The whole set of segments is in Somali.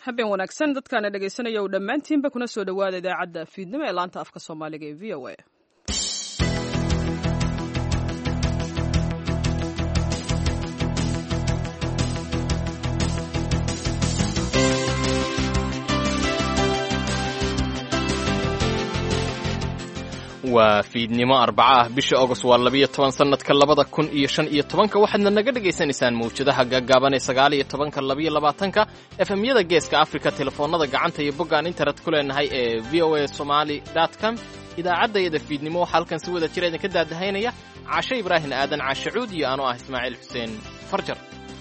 habeen wanaagsan dadkaana dhegaysanaya u dhammaantiinba kuna soo dhowaada idaacadda fiidnimo ee laanta afka soomaaliga ee v o a waa fiidnimo arbaca ah bisha agost waa labiyo toban sannadka labada kun iyo shan iyo tobanka waxaadna naga dhagaysanaysaan mawjadaha gaagaaban ee sagaal iyo tobanka labiyo labaatanka efemyada geeska afrika telefoonada gacanta iyo boggaan internet ku leenahay ee v o a somali com idaacaddayada fiidnimo waxaa halkan si wada jira idinka daadahaynaya cashe ibraahim aadan caashe cuud iyo anoo ah ismaaciil xuseen farjar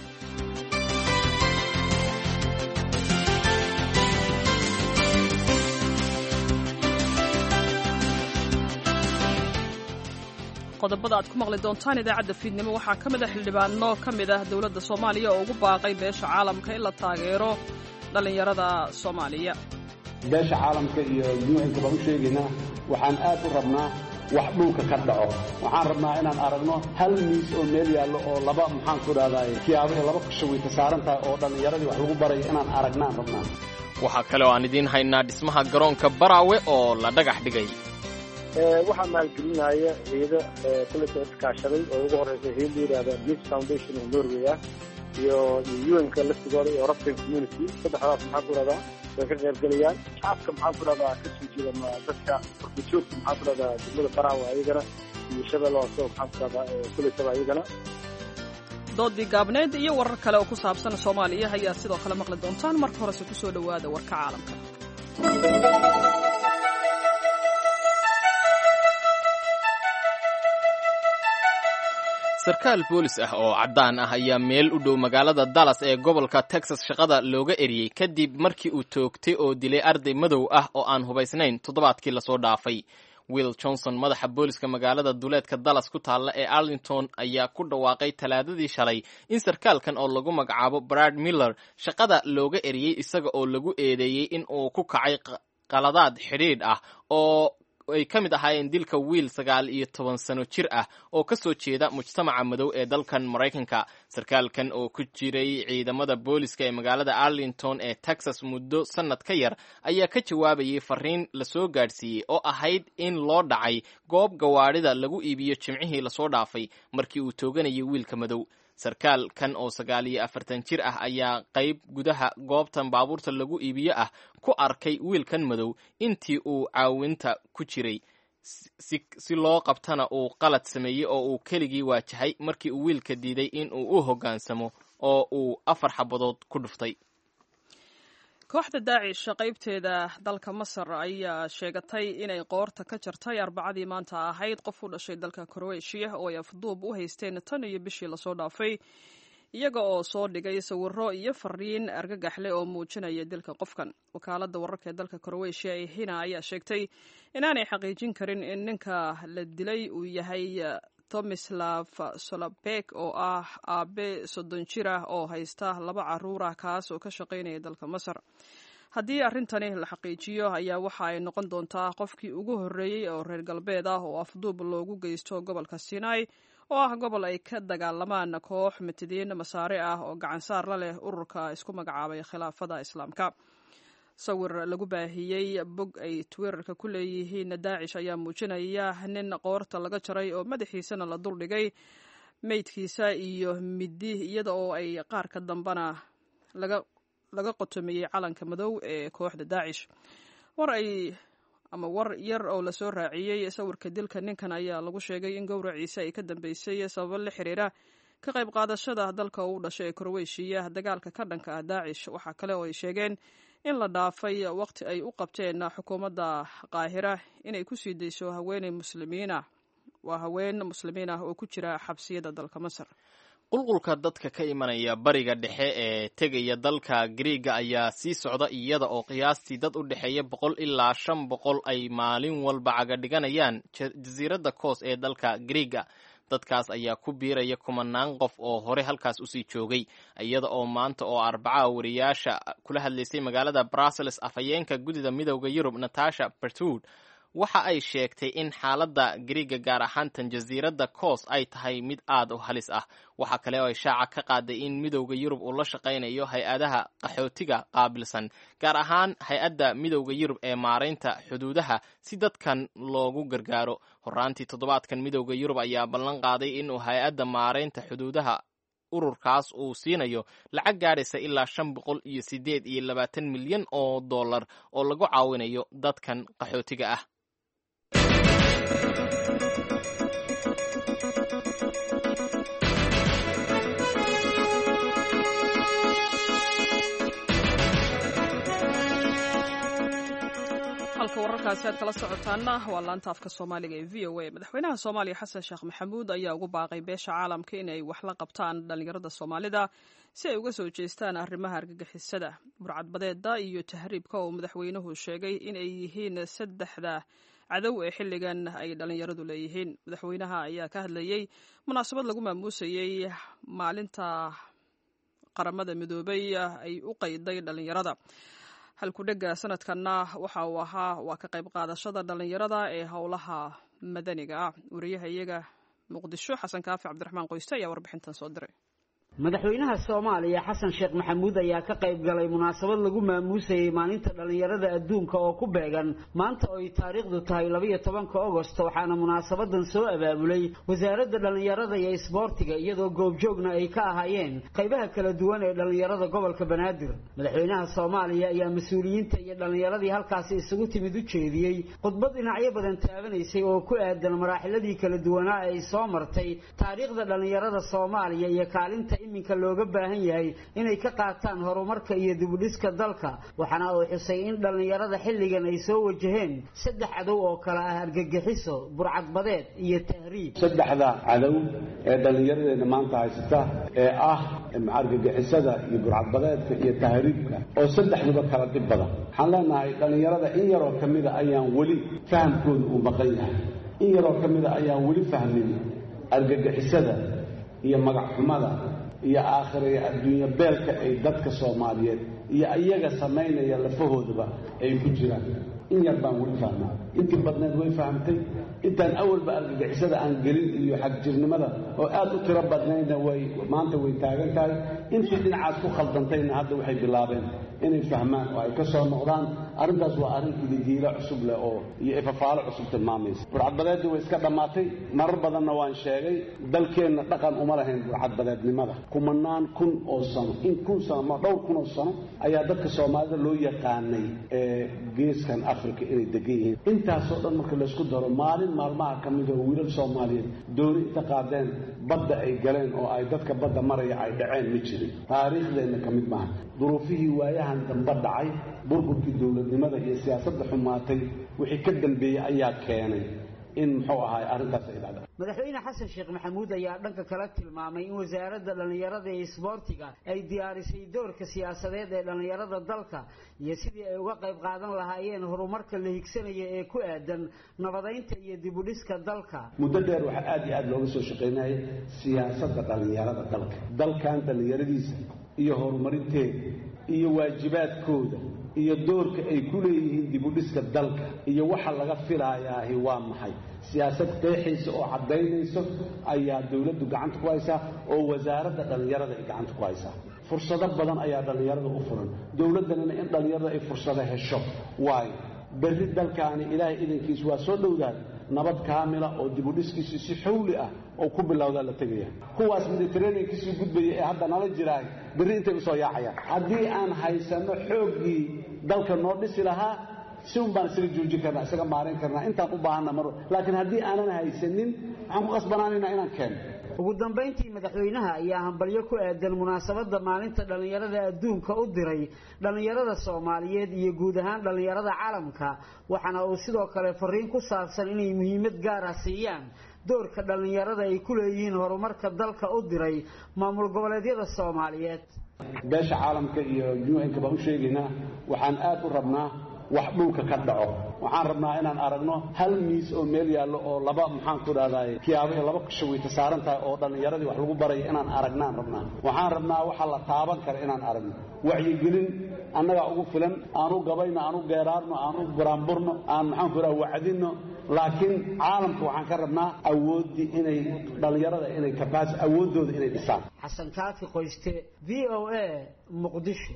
qodobada aad ku maqli doontaan idaacadda fiidnimo waxaa ka mid a xildhibaano ka mid ah dowladda soomaaliya oo ugu baaqay beesha caalamka in la taageero dhallinyarada soomaaliya beesha caalamka iyo yuuxinka baan u sheegaynaa waxaan aad u rabnaa wax dhulka ka dhaco waxaan rabnaa inaan aragno hal miis oo meel yaallo oo laba maxaan ku dhahdaay kiyaabaha laba kashawayta saaran tahay oo dhallinyaradii wax lagu barayo inaan aragnaan rabnaa waxaa kale oo aan idiin haynaa dhismaha garoonka baraawe oo la dhagax dhigay waxaa maalgelinaya ciido kuleta iskaashaday oo ugu horeysa hay la yidhahda mis foundation oo norway ah iyo un-ka laftigooda iyo european community saddexdaas maxaa ku rahdaa way ka qaybgelayaan shacabka maxaa ku rahdaa kasoo jeeda dadka orkajoogta maxaa ku rahdaa degmada baraawa ayagana iyo shabeelle hoose maxaa ku rahdaa kuletaba ayagana doodii gaabneyd iyo warar kale oo ku saabsan soomaaliya ayaa sidoo kale maqli doontaan marka horese ku soo dhowaada warka caalamka sarkaal boolis ah oo caddaan ah ayaa meel u dhow magaalada dallas ee gobolka texas shaqada looga eriyey kadib markii uu toogtay oo dilay arday madow ah oo aan hubaysnayn toddobaadkii lasoo dhaafay will johnson madaxa booliska magaalada duleedka dallas ku taalla ee arlington ayaa ku dhawaaqay talaadadii shalay in sarkaalkan oo lagu magacaabo brad miller shaqada looga eriyey isaga oo lagu eedeeyey in uu ku kacay qaladaad xidhiidh ah oo ay ka mid ahaayeen dilka wiil sagaal iyo toban sano jir ah oo ka soo jeeda mujtamaca madow ee dalkan maraykanka sarkaalkan oo ku jiray ciidamada booliska ee magaalada arlington ee texas muddo sannad ka yar ayaa ka jawaabayay fariin lasoo gaadhsiiyey oo ahayd in loo dhacay goob gawaadhida lagu iibiyo jimcihii lasoo dhaafay markii uu tooganayay wiilka madow sarkaal kan oo sagaal iyo afartan jir ah ayaa qayb gudaha goobtan baabuurta lagu iibiyo ah ku arkay wiilkan madow intii uu caawinta ku jiray si loo qabtana uu qalad sameeyey oo uu keligii waajahay markii uu wiilka diiday in uu u hoggaansamo oo uu afar xabadood ku dhuftay kooxda daacish qaybteeda dalka masar ayaa sheegatay inay qoorta ka jartay arbacadii maanta ahayd qof u dhashay dalka kroatiya oo ay afduub u haysteen tan iyo bishii lasoo dhaafay iyaga oo soo dhigay sawiro iyo fariin argagaxleh oo muujinaya dilka qofkan wakaaladda wararka ee dalka kroatiya ee hina ayaa sheegtay inaanay xaqiijin karin in ninka la dilay uu yahay tomislav solobek oo ah aabe soddon jir ah oo haysta laba caruur ah kaas oo ka shaqaynaya dalka masar haddii arrintani la xaqiijiyo ayaa waxa ay noqon doontaa qofkii ugu horreeyey oo reer galbeed ah oo afduub loogu geysto gobolka sinai oo ah gobol ay ka dagaalamaan koox mitidiin masaare ah oo gacansaar la leh ururka isku magacaabay khilaafada islaamka sawir lagu baahiyey bog ay twitterka ku leeyihiin daacish ayaa muujinaya nin qoorta laga jaray oo madaxiisana la duldhigay meydkiisa iyo midi iyada oo ay qaarka dambena laga qotomiyey calanka madow ee kooxda daacish war ay ama war yar oo lasoo raaciyey sawirka dilka ninkan ayaa lagu sheegay in gowraciisa ay ka dambeysay sababo la xiriira ka qayb qaadashada dalka uu dhashay ee kroweshiya dagaalka ka dhanka ah daacish waxaa kale oo ay sheegeen in la dhaafay waqti ay u qabteen xukuumadda qaahira inay ku sii dayso haweeney muslimiinah waa haween muslimiin ah oo ku jira xabsiyada dalka masar qulqulka dadka ka imanaya bariga dhexe ee tegaya dalka griiga ayaa sii socda iyada oo qiyaastii dad u dhexeeya boqol ilaa shan boqol ay maalin walba caga dhiganayaan jasiiradda koos ee dalka griiga dadkaas ayaa ku biiraya kumanaan qof oo hore halkaas usii joogay iyada oo maanta oo arbaca wariyaasha kula hadlaysay magaalada brussels afhayeenka guddida midowda yurub natasha bertud waxa ay sheegtay in xaaladda griiga gaar ahaan tan jasiiradda coos ay tahay mid aad u halis ah waxaa kale oo ay shaaca ka qaaday in midowda yurub uu la shaqaynayo hay-adaha qaxootiga qaabilsan gaar ahaan hay-adda midowda yurub ee maaraynta xuduudaha si dadkan loogu gargaaro horaantii toddobaadkan midowda yurub ayaa ballan qaaday inuu hay-adda maaraynta xuduudaha ururkaas uu siinayo lacag gaadhaysa ilaa shan boqol iyo siddeed iyo labaatan milyan oo dollar oo lagu caawinayo dadkan qaxootiga ah halka wararkaasi aad kala socotaana waa laanta afka soomaaliga ee v o a madaxweynaha soomaaliya xasan sheekh maxamuud ayaa ugu baaqay beesha caalamka inay wax la qabtaan dhallinyarada soomaalida si ay uga soo jeestaan arrimaha argagixisada burcadbadeeda iyo tahriibka oo madaxweynuhu sheegay inay yihiin saddexda cadow ee xilligan ay dhallinyaradu leeyihiin madaxweynaha ayaa ka hadlayey munaasabad lagu maamuusayey maalinta qaramada midoobay ay u qayday dhallinyarada halkudhega sanadkanna waxa uu ahaa waa ka qayb qaadashada dhallinyarada ee howlaha madaniga ah wariyaha iyaga muqdisho xasan kaafi cabdiraxmaan qoyste ayaa warbixintan soo diray madaxweynaha soomaaliya xasan sheekh maxamuud ayaa ka qayb galay munaasabad lagu maamuusayey maalinta dhallinyarada adduunka oo ku beegan maanta oo ay taariikhdu tahay labayo tobanka ogost waxaana munaasabadan soo abaabulay wasaaradda dhallinyarada iyo isboortiga iyadoo goobjoogna ay ka ahaayeen qaybaha kala duwan ee dhallinyarada gobolka banaadir madaxweynaha soomaaliya ayaa mas-uuliyiinta iyo dhallinyaradii halkaasi isugu timid u jeediyey khudbad dhinacyo badan taabanaysay oo ku aadan maraaxiladii kala duwanaa ay soo martay taariikhda dhallinyarada soomaaliya iyo kaalinta iminka looga baahan yahay inay ka qaataan horumarka iyo dibudhiska dalka waxaana uu xusay in dhallinyarada xilligan ay soo wajaheen saddex cadow oo kale ah argagixiso burcadbadeed iyo tahriib saddexda cadow ee dhallinyaradeenna maanta haysata ee ah argagixisada iyo burcadbadeedka iyo tahriibka oo saddexduba kala dhib badan waxaan leenahay dhallinyarada in yaroo ka mida ayaan weli fahamkooda uu maqan yahay in yaroo ka mida ayaan weli fahmin argagixisada iyo magacxumada iyo aakhira iyo adduunyo beelka ay dadka soomaaliyeed iyo iyaga samaynaya lafahoodaba ay ku jiraan in yar baan weli fahmaa intii badneed way fahamtay intaan awalba argagixisada aan gelin iyo xagjirnimada oo aad u tiro badnaydna way maanta way taagan tahay intii dhinacaas ku khaldantayna hadda waxay bilaabeen inay fahmaan oo ay ka soo noqdaan arrintaas waa arrin ididiilo cusub leh oo iyo ifafaalo cusub tilmaamaysa burcadbadeeddii way iska dhammaatay marar badanna waan sheegay dalkeenna dhaqan uma lahayn burcadbadeednimada kumanaan kun oo sano in kun sano ma dhowr kun oo sano ayaa dadka soomaalida loo yaqaanay ee geeskan africa inay degan yihiin intaasoo dhan marka laysku daro maalin maalmaha ka mid oo wiilal soomaaliyeed dooni inta qaadeen badda ay galeen oo ay dadka badda maraya ay dhaceen ma jirin taariikhdeenna ka mid maaha duruufihii waayahan dambe dhacay burburkii dowladnimada iyo siyaasadda xumaatay wixii ka dambeeyey ayaa keenay in muxuu ahaay arrintaas ay dhacda madaxweyne xasan sheekh maxamuud ayaa dhanka kale tilmaamay in wasaaradda dhallinyarada iyo isboortiga ay diyaarisay doorka siyaasadeed ee dhallinyarada dalka iyo sidii ay uga qayb qaadan lahaayeen horumarka la higsanaya ee ku aadan nabadaynta iyo dibudhiska dalka muddo dheer waxaa aad iyo aad looga soo shaqaynayay siyaasadda dhallinyarada dalka dalkan dhallinyaradiisa iyo horumarinteeda iyo waajibaadkooda iyo doorka ay ku leeyihiin dibudhiska dalka iyo waxa laga filayaahi waa maxay siyaasad qeexaysa oo caddaynayso ayaa dowladdu gacanta ku haysaa oo wasaaradda dhallinyarada ay gacanta ku haysaa fursado badan ayaa dhallinyarada u furan dowladdanina in dhallinyarada ay fursado hesho waayo berri dalkaani ilaahay idankiis waa soo dhowdahay nabad kaamila oo dibudhiskiisii si xawli ah oo ku bilowdaa la tegaya kuwaas mediterranean kasii gudbaya ee hadda nala jiraay berri intay usoo yaacayaan haddii aan haysanno xooggii dalka noo dhisi lahaa si un baan isaga joojin karnaa isaga maarin karnaa intaan u baahanna mar laakiin haddii aanan haysanin waxaan ku qasbanaanaynaa inaan keeno ugu dambayntii madaxweynaha ayaa hambalyo ku aadan munaasabadda maalinta dhallinyarada adduunka u diray dhallinyarada soomaaliyeed iyo guud ahaan dhallinyarada caalamka waxaana uu sidoo kale fariin ku saabsan inay muhiimad gaara siiyaan doorka dhallinyarada ay ku leeyihiin horumarka dalka u diray maamul goboleedyada soomaaliyeed beesha caalamka iyo un-ka baan u sheegaynaa waxaan aad u rabnaa wax dhulka ka dhaco waxaan rabnaa inaan aragno hal miis oo meel yaallo oo laba maxaan ku dhahdaay kiyaabo iyo laba kushawayta saaran tahay oo dhallinyaradii wax lagu barayo inaan aragnaan rabnaa waxaan rabnaa waxa la taaban kara inaan aragno wacyigelin annagaa ugu filan aanu gabayno aanu geeraarno aanu buraanburno aan maxaan ku dhaha wacdinno laakiin caalamka waxaan ka rabnaa awooddii inay dhallinyarada inay kabaas awooddooda inay dhisaan xasan kaafi qoyste v o a muqdisho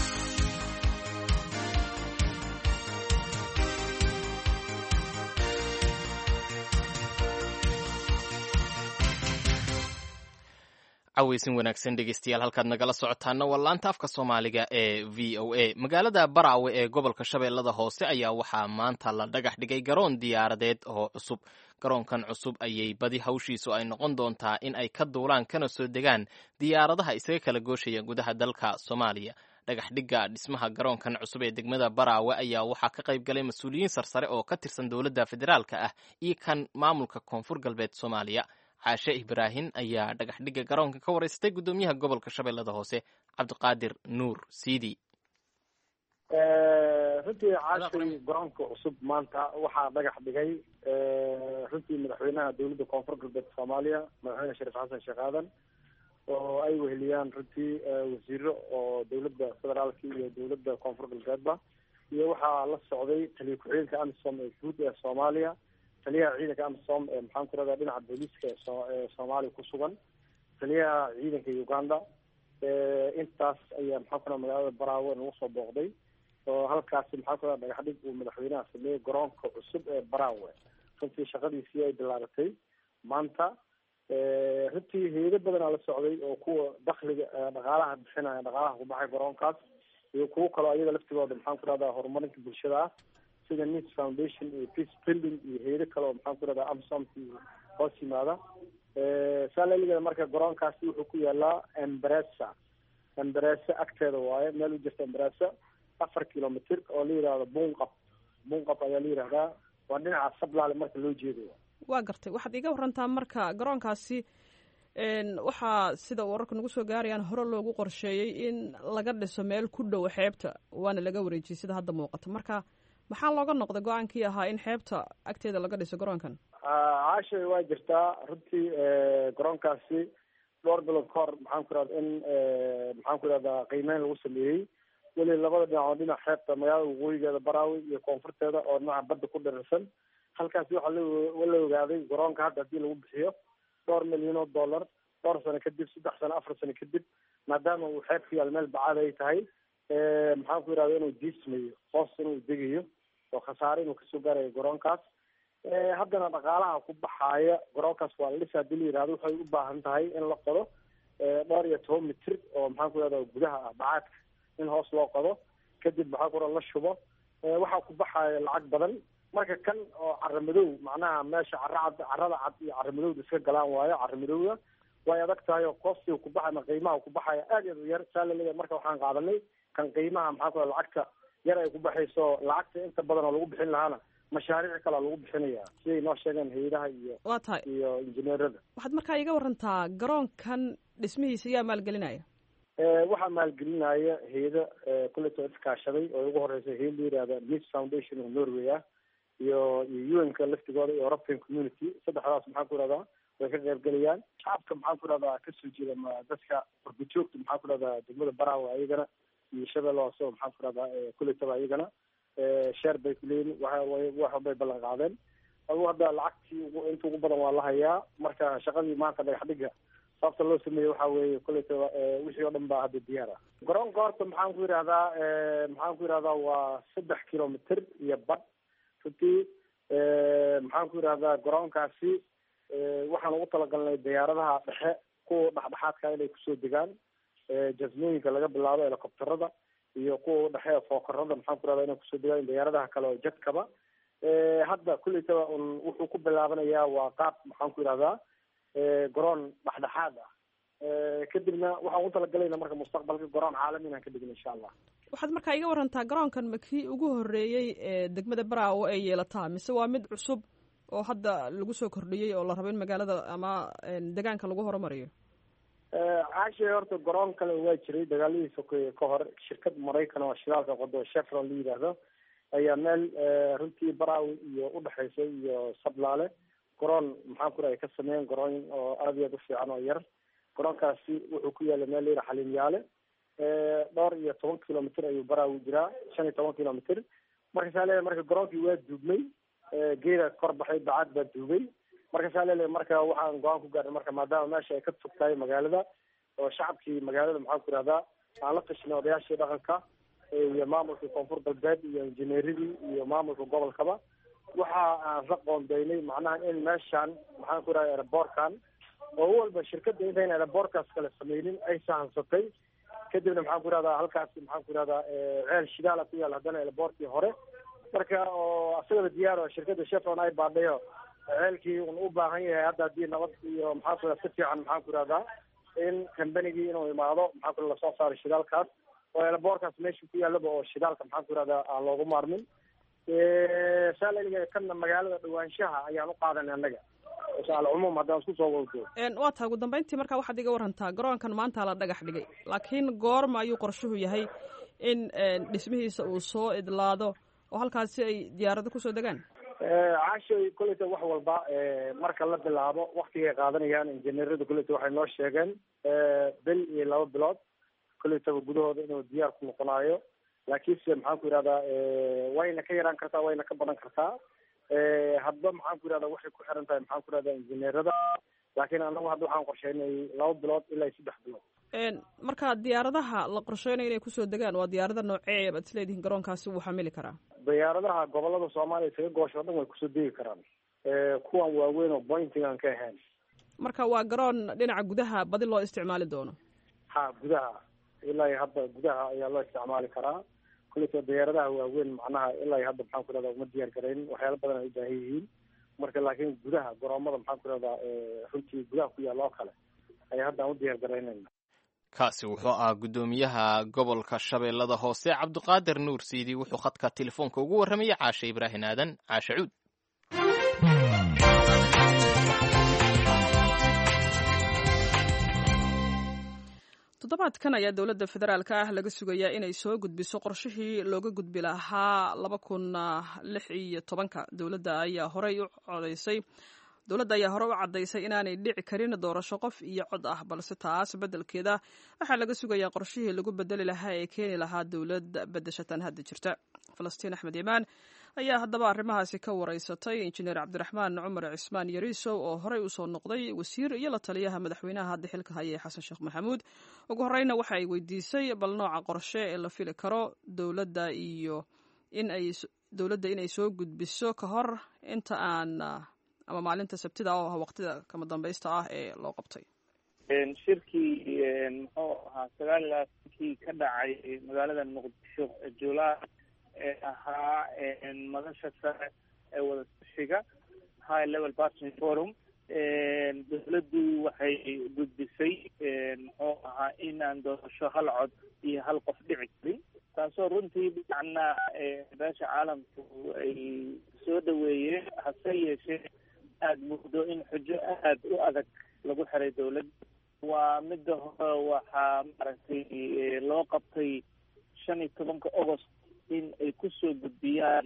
caweysin wanaagsan dhegeystayaal halkaad nagala socotaana waa laanta afka soomaaliga ee v o a magaalada baraawe ee gobolka shabeellada hoose ayaa waxaa maanta la dhagax dhigay garoon diyaaradeed oo cusub garoonkan cusub ayay badi hawshiisu ay noqon doontaa in ay ka duulaan kana soo degaan diyaaradaha isaga kala gooshaya gudaha dalka soomaaliya dhagax dhigga dhismaha garoonkan cusub ee degmada baraawe ayaa waxaa ka qayb galay mas-uuliyiin sarsare oo ka tirsan dowladda federaalka ah iyo kan maamulka koonfur galbeed soomaaliya caashe ibraahin ayaa dhagax dhigga garoonka ka waraystay guddoomiyaha gobolka shabeellada hoose cabdiqaadir nuur siidi runtii caashay garoonka cusub maanta waxaa dhagax dhigay runtii madaxweynaha dowladda koonfur galbeed soomaaliya madaxweyne shariif xasan sheekh aadan oo ay weheliyaan runtii wasiiro oo dowladda federaalka iyo dowladda koonfur galbeedba iyo waxaa la socday taliya ku-xigeenka amisom ee guud ee soomaaliya taliyaha ciidanka amisom ee maxaan ku rahdaa dhinaca booliiska ee soomaaliya ku sugan taliyaha ciidanka uganda intaas ayaa maxaan ku raha magaalada baraawe nagu soo booqday oo halkaasi maxaan ku raha dhagax dhig uu madaxweynaha sameeyey garoonka cusub ee baraawe runtii shaqadiisii ay bilaabatay maanta runtii heedo badanaa la socday oo kuwa dakliga dhaqaalaha bixinaya dhaqaalaha ku baxay garoonkaas iyo kuwo kaloo ayaga laftigooda maxaan ku rahdaa horumarinta bulshada ah sida nis foundation iyo peace building iyo heedo kale oo maxaan ku rahdaa amsomki hoos yimaada saalaligeeda marka garoonkaasi wuxuu ku yaalaa embresa embresa agteeda waaye meel u jirta embresa afar kilomitr oo la yidhahdo bunqab bunqab ayaa la yidhahdaa waa dhinaca sablaale marka loo jeedayo waa gartay waxaad iga warantaa marka garoonkaasi waxaa sida wararka nagu soo gaarayaan hore loogu qorsheeyey in laga dhiso meel ku dhow xeebta waana laga wareejiyey sida hadda muuqata marka maxaa looga noqday go-aankii ahaa in xeebta agteeda laga dhiso garoonkan caasha waa jirtaa runtii garoonkaasi dhowr bilood ka hor maxaan ku rahda in maxaan ku rahdaa qiimeyn lagu sameeyey weli labada dhinac oo dhinac xeebta magaalada waqooyigeeda baraawi iyo koonfurteeda oo dhinaca badda ku dhirirsan halkaasi waxaa la ogaaday garoonka hadda hadii lagu bixiyo dhowr milyan oo dollar dhowr sano kadib saddex sano afar sano kadib maadaama uu xeeb ku yaal meel bacaad ay tahay maxaan ku yidhahda inuu diismayo hoos inuu degayo oo khasaare inuu kasoo gaarayo garoonkaas haddana dhaqaalaha ku baxaaya garoonkaas waa la dhisa hadii la yihahdo waxay u baahan tahay in la qodo dhowr iyo toban mitir oo maxaan ku yihahda gudaha ah bacaadka in hoos loo qodo kadib maxaa ku la shubo waxaa ku baxaaya lacag badan marka kan oo cara madow macnaha meesha cara cad carada cad iyo cara madowda iska galaan waayo cara madowda way adag tahay oo koostiga kubaxay ma qiimaha kubaxaya aad iyo yar saa laleeyahay marka waxaan qaadanay kan qiimaha maxaa ku lacagta yar ay ku baxayso lacagta inta badan oo lagu bixin lahaana mashaariic kalea lagu bixinaya siday noo sheegeen hay-adaha iyo waa tahay iyo injineerada waxaad markaa iga warantaa garoonkan dhismihiisa yaa maalgelinaya waxaa maalgelinaya hay-ada kuleto iskaashaday oo ugu horeysa hay la yihahda mis foundation oo norway ah iyo iyo un-ka laftigooda iyo european community saddexdaas maxaan ku ihahdaa way ka qaybgelayaan shacabka maxaan ku ihahdaa kasoo jeeda ma dadka wargujoogta maxaan ku ihahdaa degmada baraawe ayagana iyo shabeelle hoose oo maxaan ku ihahdaa kuletaba ayagana sheer bay kuleeyihin wax bay ballan qaadeen adugu hadda lacagtii ugu inta ugu badan waa la hayaa marka shaqadii maanta dhagax dhiga sababta loo sameeyey waxa weeye kuletaba wixii oo dhan baa hadda diyaar ah garoonka horta maxaan ku yidhahdaa maxaan ku yidhahdaa waa saddex kilomitr iyo badh runtii maxaan ku yidhahdaa garoonkaasi waxaan ugu talagalnay diyaaradaha dhexe kuwa dhexdhexaadka inay kusoo degaan jasmooyinka laga bilaabo helicopterada iyo kuwa dhexe fookarada maxaan ku yihahdaa inay kusoo degaan diyaaradaha kale oo jadkaba hadda kuleytaba un wuxuu ku bilaabanayaa waa qaab maxaan ku yidhahdaa garoon dhexdhexaad ah kadibna waxaan ugu talagalayna marka mustaqbalka garoon caalami inaan ka dhigno insha allah waxaad markaa iga warantaa garoonkan ma kii ugu horeeyey ee degmada baraawo ay yeelataa mise waa mid cusub oo hadda lagu soo kordhiyey oo la rabo in magaalada ama degaanka lagu horumariyo caashay horta garoon kale waa jiray dagaaladiisa ka hor shirkad maraykan oo shidaalka qodo chevron la yidhaahdo ayaa meel runtii baraawi iyo udhexaysa iyo sablaale garoon maxaan ku rahay ka sameeyeen garooyin oo aada iyo aad u fiican oo yar garoonkaasi wuxuu ku yaala meel layidhaha xaliimyaale dhowr iyo toban kilomitr ayuu baraawi jiraa shan iyo toban kilomitr markaasaa leeyahay marka garoonkii waa duugmay geeda kor baxay bacad baa duugay markaasaa leeyahay marka waxaan go-aan ku gaarnay marka maadaama meesha ay ka fog tahay magaalada oo shacabkii magaalada maxaan ku ihahdaa aan la tashnay odayaashii dhaqanka iyo maamulka koonfur galbeed iyo injineeradii iyo maamulka gobolkaba waxa aan la qoondeynay macnaha in meeshaan maxaan ku ihahda aeroboortkan oo walba shirkadda intayna aeroboortkaas kale sameynin ay sahansatay kadibna maxaan ku ihahdaa halkaasi maxaan ku ihahdaa ceel shidaala ku yaal haddana aeroboortkii hore marka oo asagaba diyaar oo shirkadda shefron ay baadhayo ceelkii un u baahan yahay hadda haddii nabad iyo maxaan ku ihahda si fiican maxaan ku ihahdaa in combanigii inuu imaado maxaan ku lasoo saaro shidaalkaas oo aeroboortkaas meesha ku yaalaba oo shidaalka maxaan ku ihahdaa aan loogu maarmin saalaliga kana magaalada dhawaanshaha ayaan u qaadanay annaga alcumuum haddaan isku soo wado waa tahay ugu dambeyntii marka waxaad iga warantaa garoonkan maanta la dhagax dhigay laakiin goorma ayuu qorshuhu yahay in dhismihiisa uu soo idlaado oo halkaasi ay diyaarado kusoo degaan caashay kolleyta wax walba marka la bilaabo waktigay qaadanayaan injineerada kolleyta waxay noo sheegeen bil iyo laba bilood kolleytaba gudahooda inuu diyaar ku noqonaayo laakiinse maxaan ku yihahdaa wayna ka yaraan kartaa wayna ka badan kartaa hadba maxaan ku yihahda waxay ku xiran tahay maxaan ku yihahda injineerada laakiin anagu hadda waxaan qorsheynay laba bilood ilaa iyo saddex bilood marka diyaaradaha la qorsheynayo inay kusoo degaan waa diyaarada noocee baad isleedihiin garoonkaasi wuu xamili karaa diyaaradaha gobolada soomaaliya isaga goosho o dhan way kusoo degi karaan kuwan waaweyn oo bointing aan ka ahayn marka waa garoon dhinaca gudaha badi loo isticmaali doono ha gudaha ilaa iyo hadda gudaha ayaa loo isticmaali karaa kulleyta diyaaradaha waaweyn macnaha ilaa iyo hadda maxaan ku ihahda uma diyaar garaynin waxyaala badan ay u baahan yihiin marka laakiin gudaha garoomada maxaan ku ihahdaa runtii gudaha ku yaalla oo kale ayaa hadda aan u diyaar garaynayna kaasi wuxuu ahaa guddoomiyaha gobolka shabeellada hoose cabdiqaadir nuur siidi wuxuu khadka telefoonka ugu warramayay caashe ibraahin aadan caashe cuud toddobaadkan ayaa dowladda federaalka ah laga sugayaa inay soo gudbiso qorshihii looga gudbi lahaa laba kun lix iyo tobanka dowladda ayaa horey u codaysay dowladda ayaa hore u caddaysay inaanay dhici karin doorasho qof iyo cod ah balse taas beddelkeeda waxaa laga sugayaa qorshihii lagu bedeli lahaa ee keeni lahaa dowlad bedeshatan hadda jirta falastiin axmed imaan ayaa haddaba arrimahaasi ka wareysatay injineer cabdiraxmaan cumar cismaan yariisow oo horey usoo noqday wasiir iyo la taliyaha madaxweynaha hadda xilka haya ee xasan sheekh maxamuud ugu horeyna waxa ay weydiisay bal nooca qorshe ee la fili karo dowladda iyo in ay dowladda inay soo gudbiso ka hor inta aan ama maalinta sabtida oo ah waqtida kama dambaysta ah ee loo qabtay shirkii muxuu ahaa sagaal iyo labaatankii ka dhacay magaalada muqdisho juulaay ee ahaa madasha sare ee wadatashiga high level partner forum dowladdu waxay gudbisay muxuu ahaa inaan doorasho hal cod iyo hal qof dhici karin taasoo runtii dhinacna beesha caalamku ay soo dhaweeyeen hase yeeshee aada mugdo in xujo aada u adag lagu xiray dowladda waa midda hore waxaa maaragtay loo qabtay shan iyo tobanka agost in ay kusoo gudbiyaan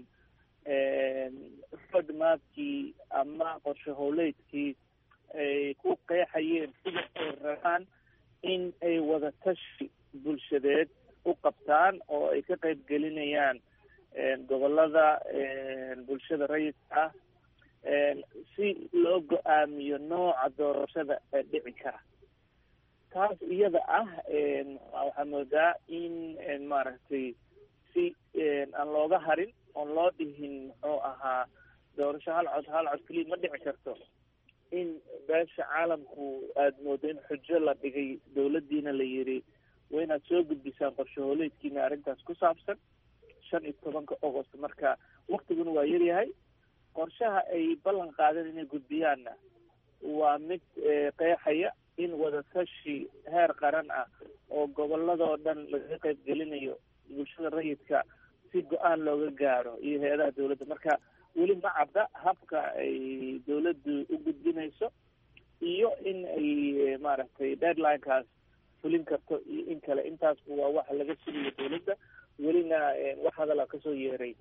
road mapkii ama qorshe howleedkii ay ku qeexayeen sida ay rabaan in ay wadatashi bulshadeed u qabtaan oo ay ka qayb gelinayaan gobolada bulshada rayidka ah si loo go-aamiyo nooca doorashada ee dhici kara taas iyada ah waxaa moodaa in maaragtay si aan looga harin oon loo dhihin muxuu ahaa doorasho hal cod hal cod keliya ma dhici karto in beesha caalamku aada moodo in xujo la dhigay dowladdiina la yidhi waa inaad soo gudbisaan qorshe hooleedkiina arrintaas ku saabsan shan iyo tobanka agost marka waktiguna waa yaryahay qorshaha ay ballan qaadeen inay gudbiyaanna waa mid qeexaya in wadatashi heer qaran ah oo goboladoo dhan lagaga qayb gelinayo bulshada rayidka si go-aan looga gaaro iyo hay-adaha dowladda marka weli ma cadda habka ay dowladdu u gudbinayso iyo in ay maaragtay deadlinekaas fulin karto iyo in kale intaasba waa waxa laga sugayo dowladda welina wax hadala kasoo yeeray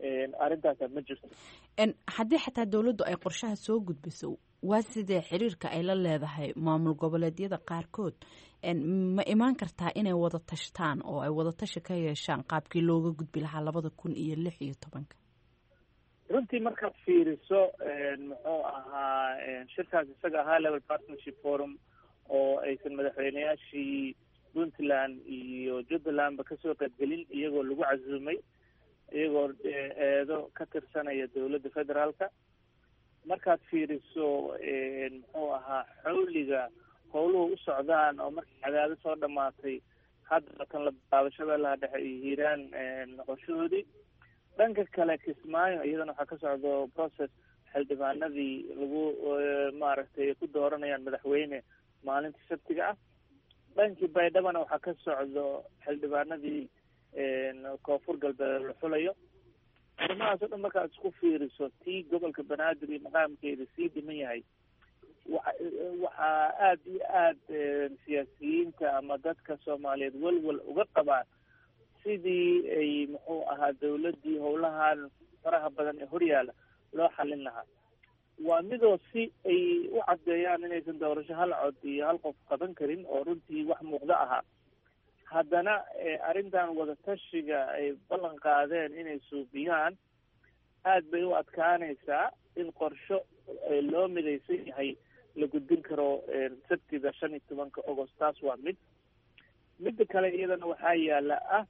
arrintaasa ma jirto haddii xataa dowladdu ay qorshaha soo gudbiso waa sidee xiriirka ay la leedahay maamul goboleedyada qaarkood ma imaan kartaa inay wada tashtaan oo ay wada tashi ka yeeshaan qaabkii looga gudbi lahaa labada kun iyo lix iyo tobanka runtii markaad fiiriso muxuu ahaa shirkaas isaga ahaa level partnership forum oo aysan madaxweyneyaashii puntland iyo jubbalandba kasoo qaybgelin iyagoo lagu casuumay iyagoo eedo ka tirsanaya dowladda federaalka markaad fiiriso muxuu ahaa xawliga howluhu u socdaan oo markii cadaado soo dhamaatay hadda kan la bilaabo shabeellaha dhexe iyo hiiraan noqoshahoodii dhanka kale kismaayo iyadana waxaa ka socdo process xildhibaanadii lagu maaragtay ku dooranayaan madaxweyne maalinta sabtiga ah dhankii baydhabana waxaa ka socdo xildhibaanadii koonfur galbeed la xulayo arrimahaas o dhan markaad isku fiiriso tii gobolka banaadir iyo maqaamkeeda sii dhiman yahay wa waxaa aada iyo aada siyaasiyiinta ama dadka soomaaliyeed welwel uga qabaan sidii ay muxuu ahaa dawladdii howlahan faraha badan ee horyaala loo xalin lahaa waa midoo si ay u caddeeyaan inaysan doorasho hal cod iyo hal qof qaban karin oo runtii wax muuqdo ahaa haddana arrintan wadatashiga ay ballan qaadeen inay suubiyaan aad bay u adkaanaysaa in qorsho loo midaysan yahay la gudbin karo sabtida shan iyo tobanka agost taas waa mid midda kale iyadana waxaa yaala ah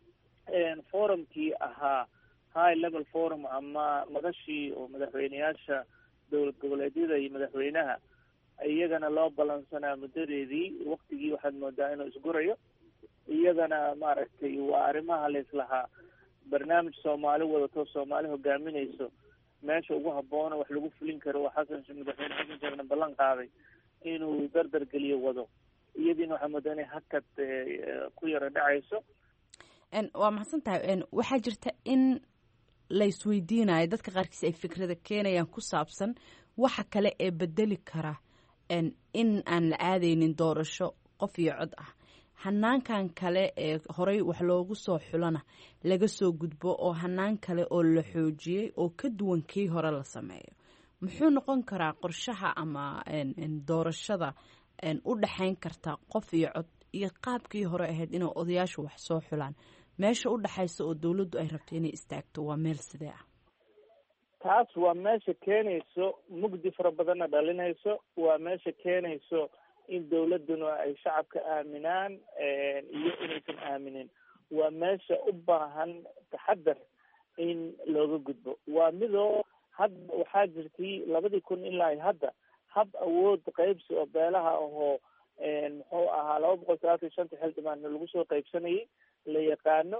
forumkii ahaa high level forum ama madashii oo madaxweyneyaasha dowlad goboleedyada iyo madaxweynaha iyagana loo balansanaa muddadeedii waktigii waxaad moodaa inuu isgurayo iyadana maaragtay waa arrimaha laislahaa barnaamij soomaali wadato soomaali hogaaminayso meesha ugu habboona wax lagu fulin karo oo xasan madaxweyne xasan sheekhna ballan qaaday inuu dardar geliyo wado iyadiina waxaa moodaa inay hakad ku yaro dhacayso waa maxadsan tahay waxaa jirta in la isweydiinayo dadka qaarkiis ay fikrada keenayaan ku saabsan waxa kale ee bedeli kara in aan la aadaynin doorasho qof iyo cod ah hanaankan kale ee horey wax loogu soo xulana laga soo gudbo oo hanaan kale oo la xoojiyey oo ka duwan kii hore la sameeyo muxuu noqon karaa qorshaha ama doorashada u dhexayn karta qof iyo cod iyo qaabkii hore ahayd inay odayaashu wax soo xulaan meesha u dhexaysa oo dowladdu ay rabto inay istaagto waa meel sidee ah taas waa meesha keenayso mugdi fara badanna dhalinayso waa meesha keenayso in dawladduna ay shacabka aaminaan iyo inaysan aaminin waa meesha u baahan taxadar in looga gudbo waa midoo hadda waxaa jirtay labadii kun ilaa hadda hab awood qaybsi oo beelaha ahoo muxuu ahaa laba boqol sagaatan iyo shanta xildhibaanna lagu soo qaybsanayay la yaqaano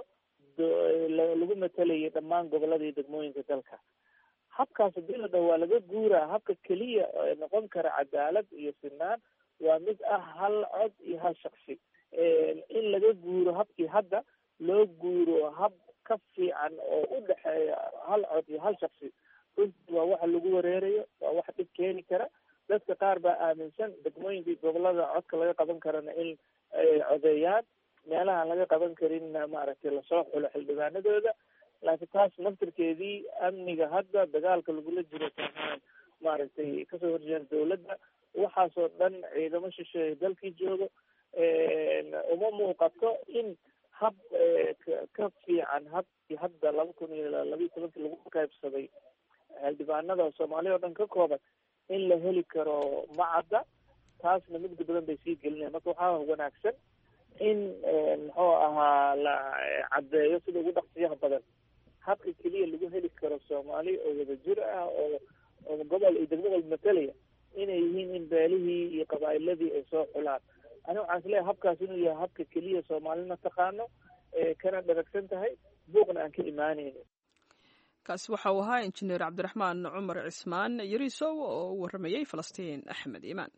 lagu matalayay dhammaan gobolada iyo degmooyinka dalka habkaas hadii la dhaho waa laga guuraa habka keliya ee noqon kara cadaalad iyo sinaan waa mid ah hal cod iyo hal shaksi in laga guuro habkii hadda loo guuro hab ka fiican oo u dhexeeya hal cod iyo hal shaksi runtii waa waxa lagu wareerayo waa wax dhib keeni kara dadka qaar baa aaminsan degmooyinka iyo gobolada codka laga qaban karana in ay codeeyaan meelahaan laga qaban karinna maaragtay lasoo xulo xildhibaanadooda laakiin taas naftirkeedii amniga hadda dagaalka lagula jiro soomaal maaragtay kasoo horjeeda dawladda waxaasoo dhan ciidamo shisheeye dalkii joogo uma muuqato in hab ka fiican habkii hadda laba kun iyo labayo tobankii lagu qaybsaday xildhibaanada soomaaliya oo dhan ka kooban in la heli karo macadda taasna mugdi badan bay sii gelinaya marka waxaa wanaagsan in muxuu ahaa la caddeeyo sida ugu dhaqsiyaha badan habka keliya lagu heli karo soomaali oo wadajir ah oo oo gobol iyo degmo walba matalaya inay yihiin in beelihii iyo qabaa'iladii ay soo xulaan ani waxaan isleeyahay habkaas inuu yahay habka keliya soomaalina taqaano kana dharagsan tahay buuqna aan ka imaanaynin kaasi waxa uu ahaa injineer cabdiraxmaan cumar cismaan yariisow oo u warramayey falastiin axmed iimaan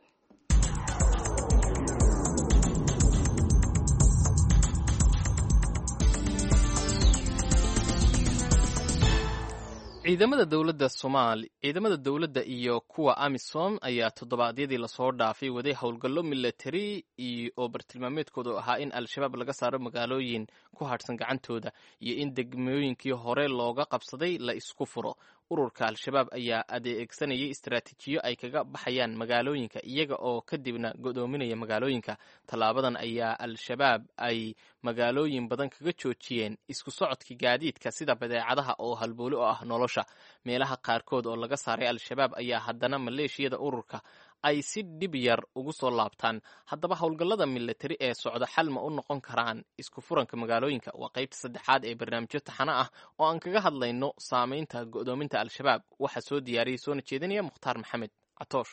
ciidamada dowladda soomaali ciidamada dowladda iyo kuwa amisom ayaa toddobaadyadii lasoo dhaafay waday howlgallo milatari oo bartilmaameedkoodu ahaa in al-shabaab laga saaro magaalooyin ku hadhsan gacantooda iyo in degmooyinkii hore looga qabsaday la isku furo ururka al-shabaab ayaa adeegsanayay istaraatiijiyo ay kaga baxayaan magaalooyinka iyaga oo kadibna godoominaya magaalooyinka tallaabadan ayaa al-shabaab ay magaalooyin badan kaga joojiyeen isku socodka gaadiidka sida badeecadaha oo halbooli oo ah nolosha meelaha qaarkood oo laga saaray al-shabaab ayaa haddana maleeshiyada ururka ay si dhib yar ugu soo laabtaan haddaba howlgallada milatari ee socda xal ma u noqon karaan isku furanka magaalooyinka waa qaybta saddexaad ee barnaamijyo taxano ah oo aan kaga hadlayno saameynta go'doominta al-shabaab waxaa soo diyaariyey soona jeedinaya mukhtaar maxamed catoosh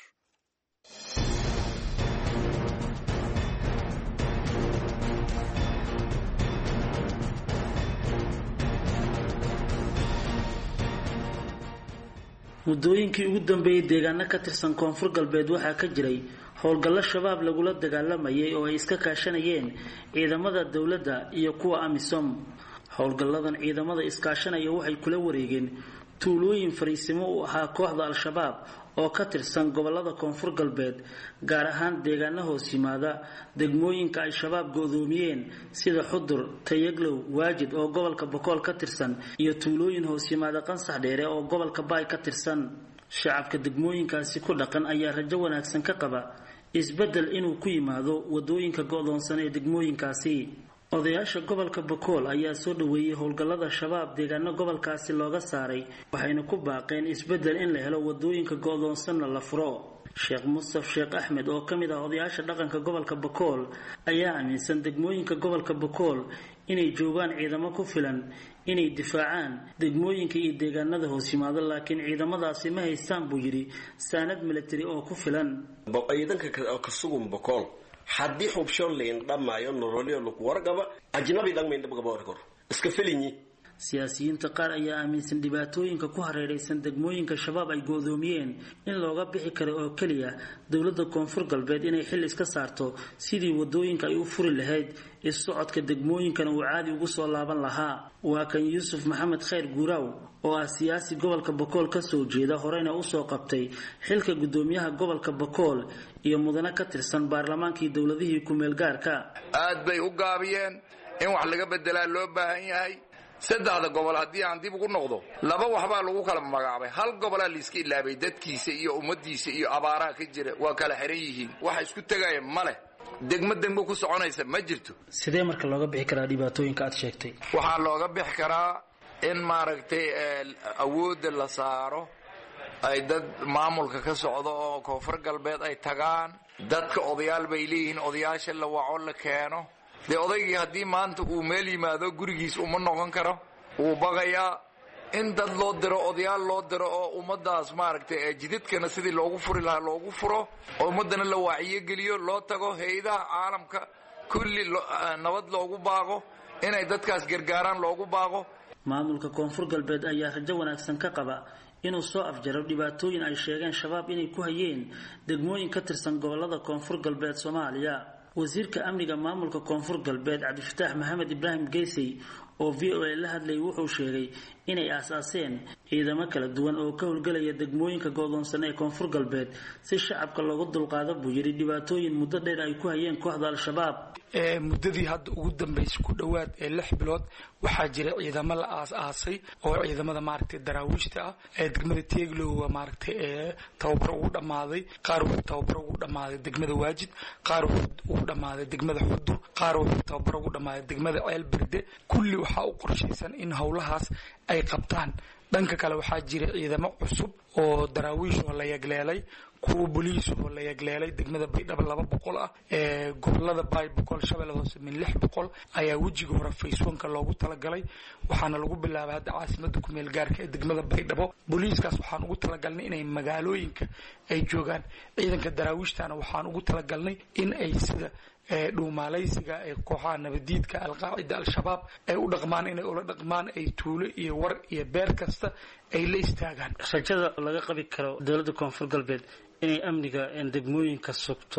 muddooyinkii ugu dambeeyey deegaano ka tirsan koonfur galbeed waxaa ka jiray howlgallo shabaab lagula dagaalamayay oo ay iska kaashanayeen ciidamada dowladda iyo kuwa amisom howlgalladan ciidamada iskaashanaya waxay kula wareegeen tuulooyin fariisimo u ahaa kooxda al-shabaab oo ka tirsan gobolada koonfur galbeed gaar ahaan deegaano hoos yimaada degmooyinka ay shabaab go-doomiyeen sida xudur tayaglow waajid oo gobolka bokool ka tirsan iyo tuulooyin hoos yimaada qansax dheere oo gobolka baay ka tirsan shacabka degmooyinkaasi ku dhaqan ayaa rajo wanaagsan ka qaba isbeddel inuu ku yimaado wadooyinka go-doonsan ee degmooyinkaasi odayaasha gobolka bakool ayaa soo dhaweeyey howlgallada shabaab deegaano gobolkaasi looga saaray waxayna ku baaqeen isbeddel in la helo wadooyinka go-doonsanna la furo sheekh mustaf sheekh axmed oo ka mid ah odayaasha dhaqanka gobolka bakool ayaa aaminsan degmooyinka gobolka bakool inay joogaan ciidamo ku filan inay difaacaan degmooyinka iyo deegaanada hoos yimaado laakiin ciidamadaasi ma haystaan buu yidhi saanad milatari oo ku filan ciidanka kasugun bakool haddii xubsho layn dhamaayo nololyo lagu wargaba ajnabi dhangmaydhabgabawarkor iska felinyi siyaasiyiinta qaar ayaa aaminsan dhibaatooyinka ku hareeraysan degmooyinka shabaab ay go-doomiyeen in looga bixi karo oo keliya dowladda koonfur galbeed inay xil iska saarto sidii wadooyinka ay u furi lahayd is-socodka degmooyinkana uu caadi ugu soo laaban lahaa waa kan yuusuf maxamed khayr guuraaw oo ah siyaasi gobolka bakool kasoo jeeda horeyna usoo qabtay xilka guddoomiyaha gobolka bakool iyo mudane ka tirsan baarlamaankii dowladihii ku-meel gaarka aad bay u gaabiyeen in wax laga bedelaa loo baahan yahay saddexda gobol haddii aan dib ugu noqdo laba waxbaa lagu kala magacaabay hal gobolaa layska ilaabay dadkiisa iyo ummadiisa iyo abaaraha ka jira waa kala xiran yihiin waxa isku tegaya ma leh degmo degmo ku soconaysa ma jirto sidee marka looga bixi karaa dhibaatooyinka aad sheegtay waxaa looga bixi karaa in maaragtay awoodda la saaro ay dad maamulka ka socdo oo koonfur galbeed ay tagaan dadka odayaal bay leeyihiin odayaasha la waco la keeno dee odaygii haddii maanta uu meel yimaado gurigiis uma noqon karo wuu baqayaa in dad loo diro odayaal loo diro oo ummadaas maaragtay jidadkana sidii loogu furi lahaa loogu furo oo ummadana la waaciyogeliyo loo tago hay-adaha caalamka kulli nabad loogu baaqo inay dadkaas gargaaraan loogu baaqo maamulka koonfur galbeed ayaa rajo wanaagsan ka qaba inuu soo afjaro dhibaatooyin ay sheegeen shabaab inay ku hayeen degmooyin ka tirsan gobolada koonfur galbeed soomaaliya wasiirka amniga maamulka koonfur galbeed cabdifataax maxamed ibraahim geysey oo v o a la hadlayay wuxuu sheegay inay aasaaseen ciidamo kala duwan oo ka howlgelaya degmooyinka go-doonsan ee koonfur galbeed si shacabka loogu dulqaado buu yidhi dhibaatooyin muddo dheer ay ku hayeen kooxda al-shabaab muddadii hadda ugu dambaysay ku dhowaad ee lix bilood waxaa jira ciidamo la aas-aasay oo ciidamada maaragtay daraawiishta ah ee degmada teeglowa maaragtay ee tababar ugu dhammaaday qaar wuxuu tababar ugu dhammaaday degmada waajid qaar wuxuu ugu dhammaaday degmada xudur qaar wuxuu tababar ugu dhammaaday degmada ceel berde kulli waxaa u qorshaysan in howlahaas ay qabtaan dhanka kale waxaa jira ciidamo cusub oo daraawiish oo la yagleelay kuwa boliis oo la yagleelay degmada baydhabo laba boqol ah ee gobolada baay boqol shabeelle hoose min lix boqol ayaa wejiga hore fayswanka loogu talagalay waxaana lagu bilaabay hadda caasimada kumeel gaarka ee degmada baydhabo booliiskaas waxaan ugu talagalnay inay magaalooyinka ay joogaan ciidanka daraawiishtana waxaan ugu talagalnay in ay sida dhuumaalaysiga ee kooxaha nabadiidka alqaacida al-shabaab ay u dhaqmaan inay ula dhaqmaan ay tuulo iyo war iyo beer kasta ay la istaagaan rajada laga qabi karo dowladda koonfur galbeed inay amniga degmooyinka sugto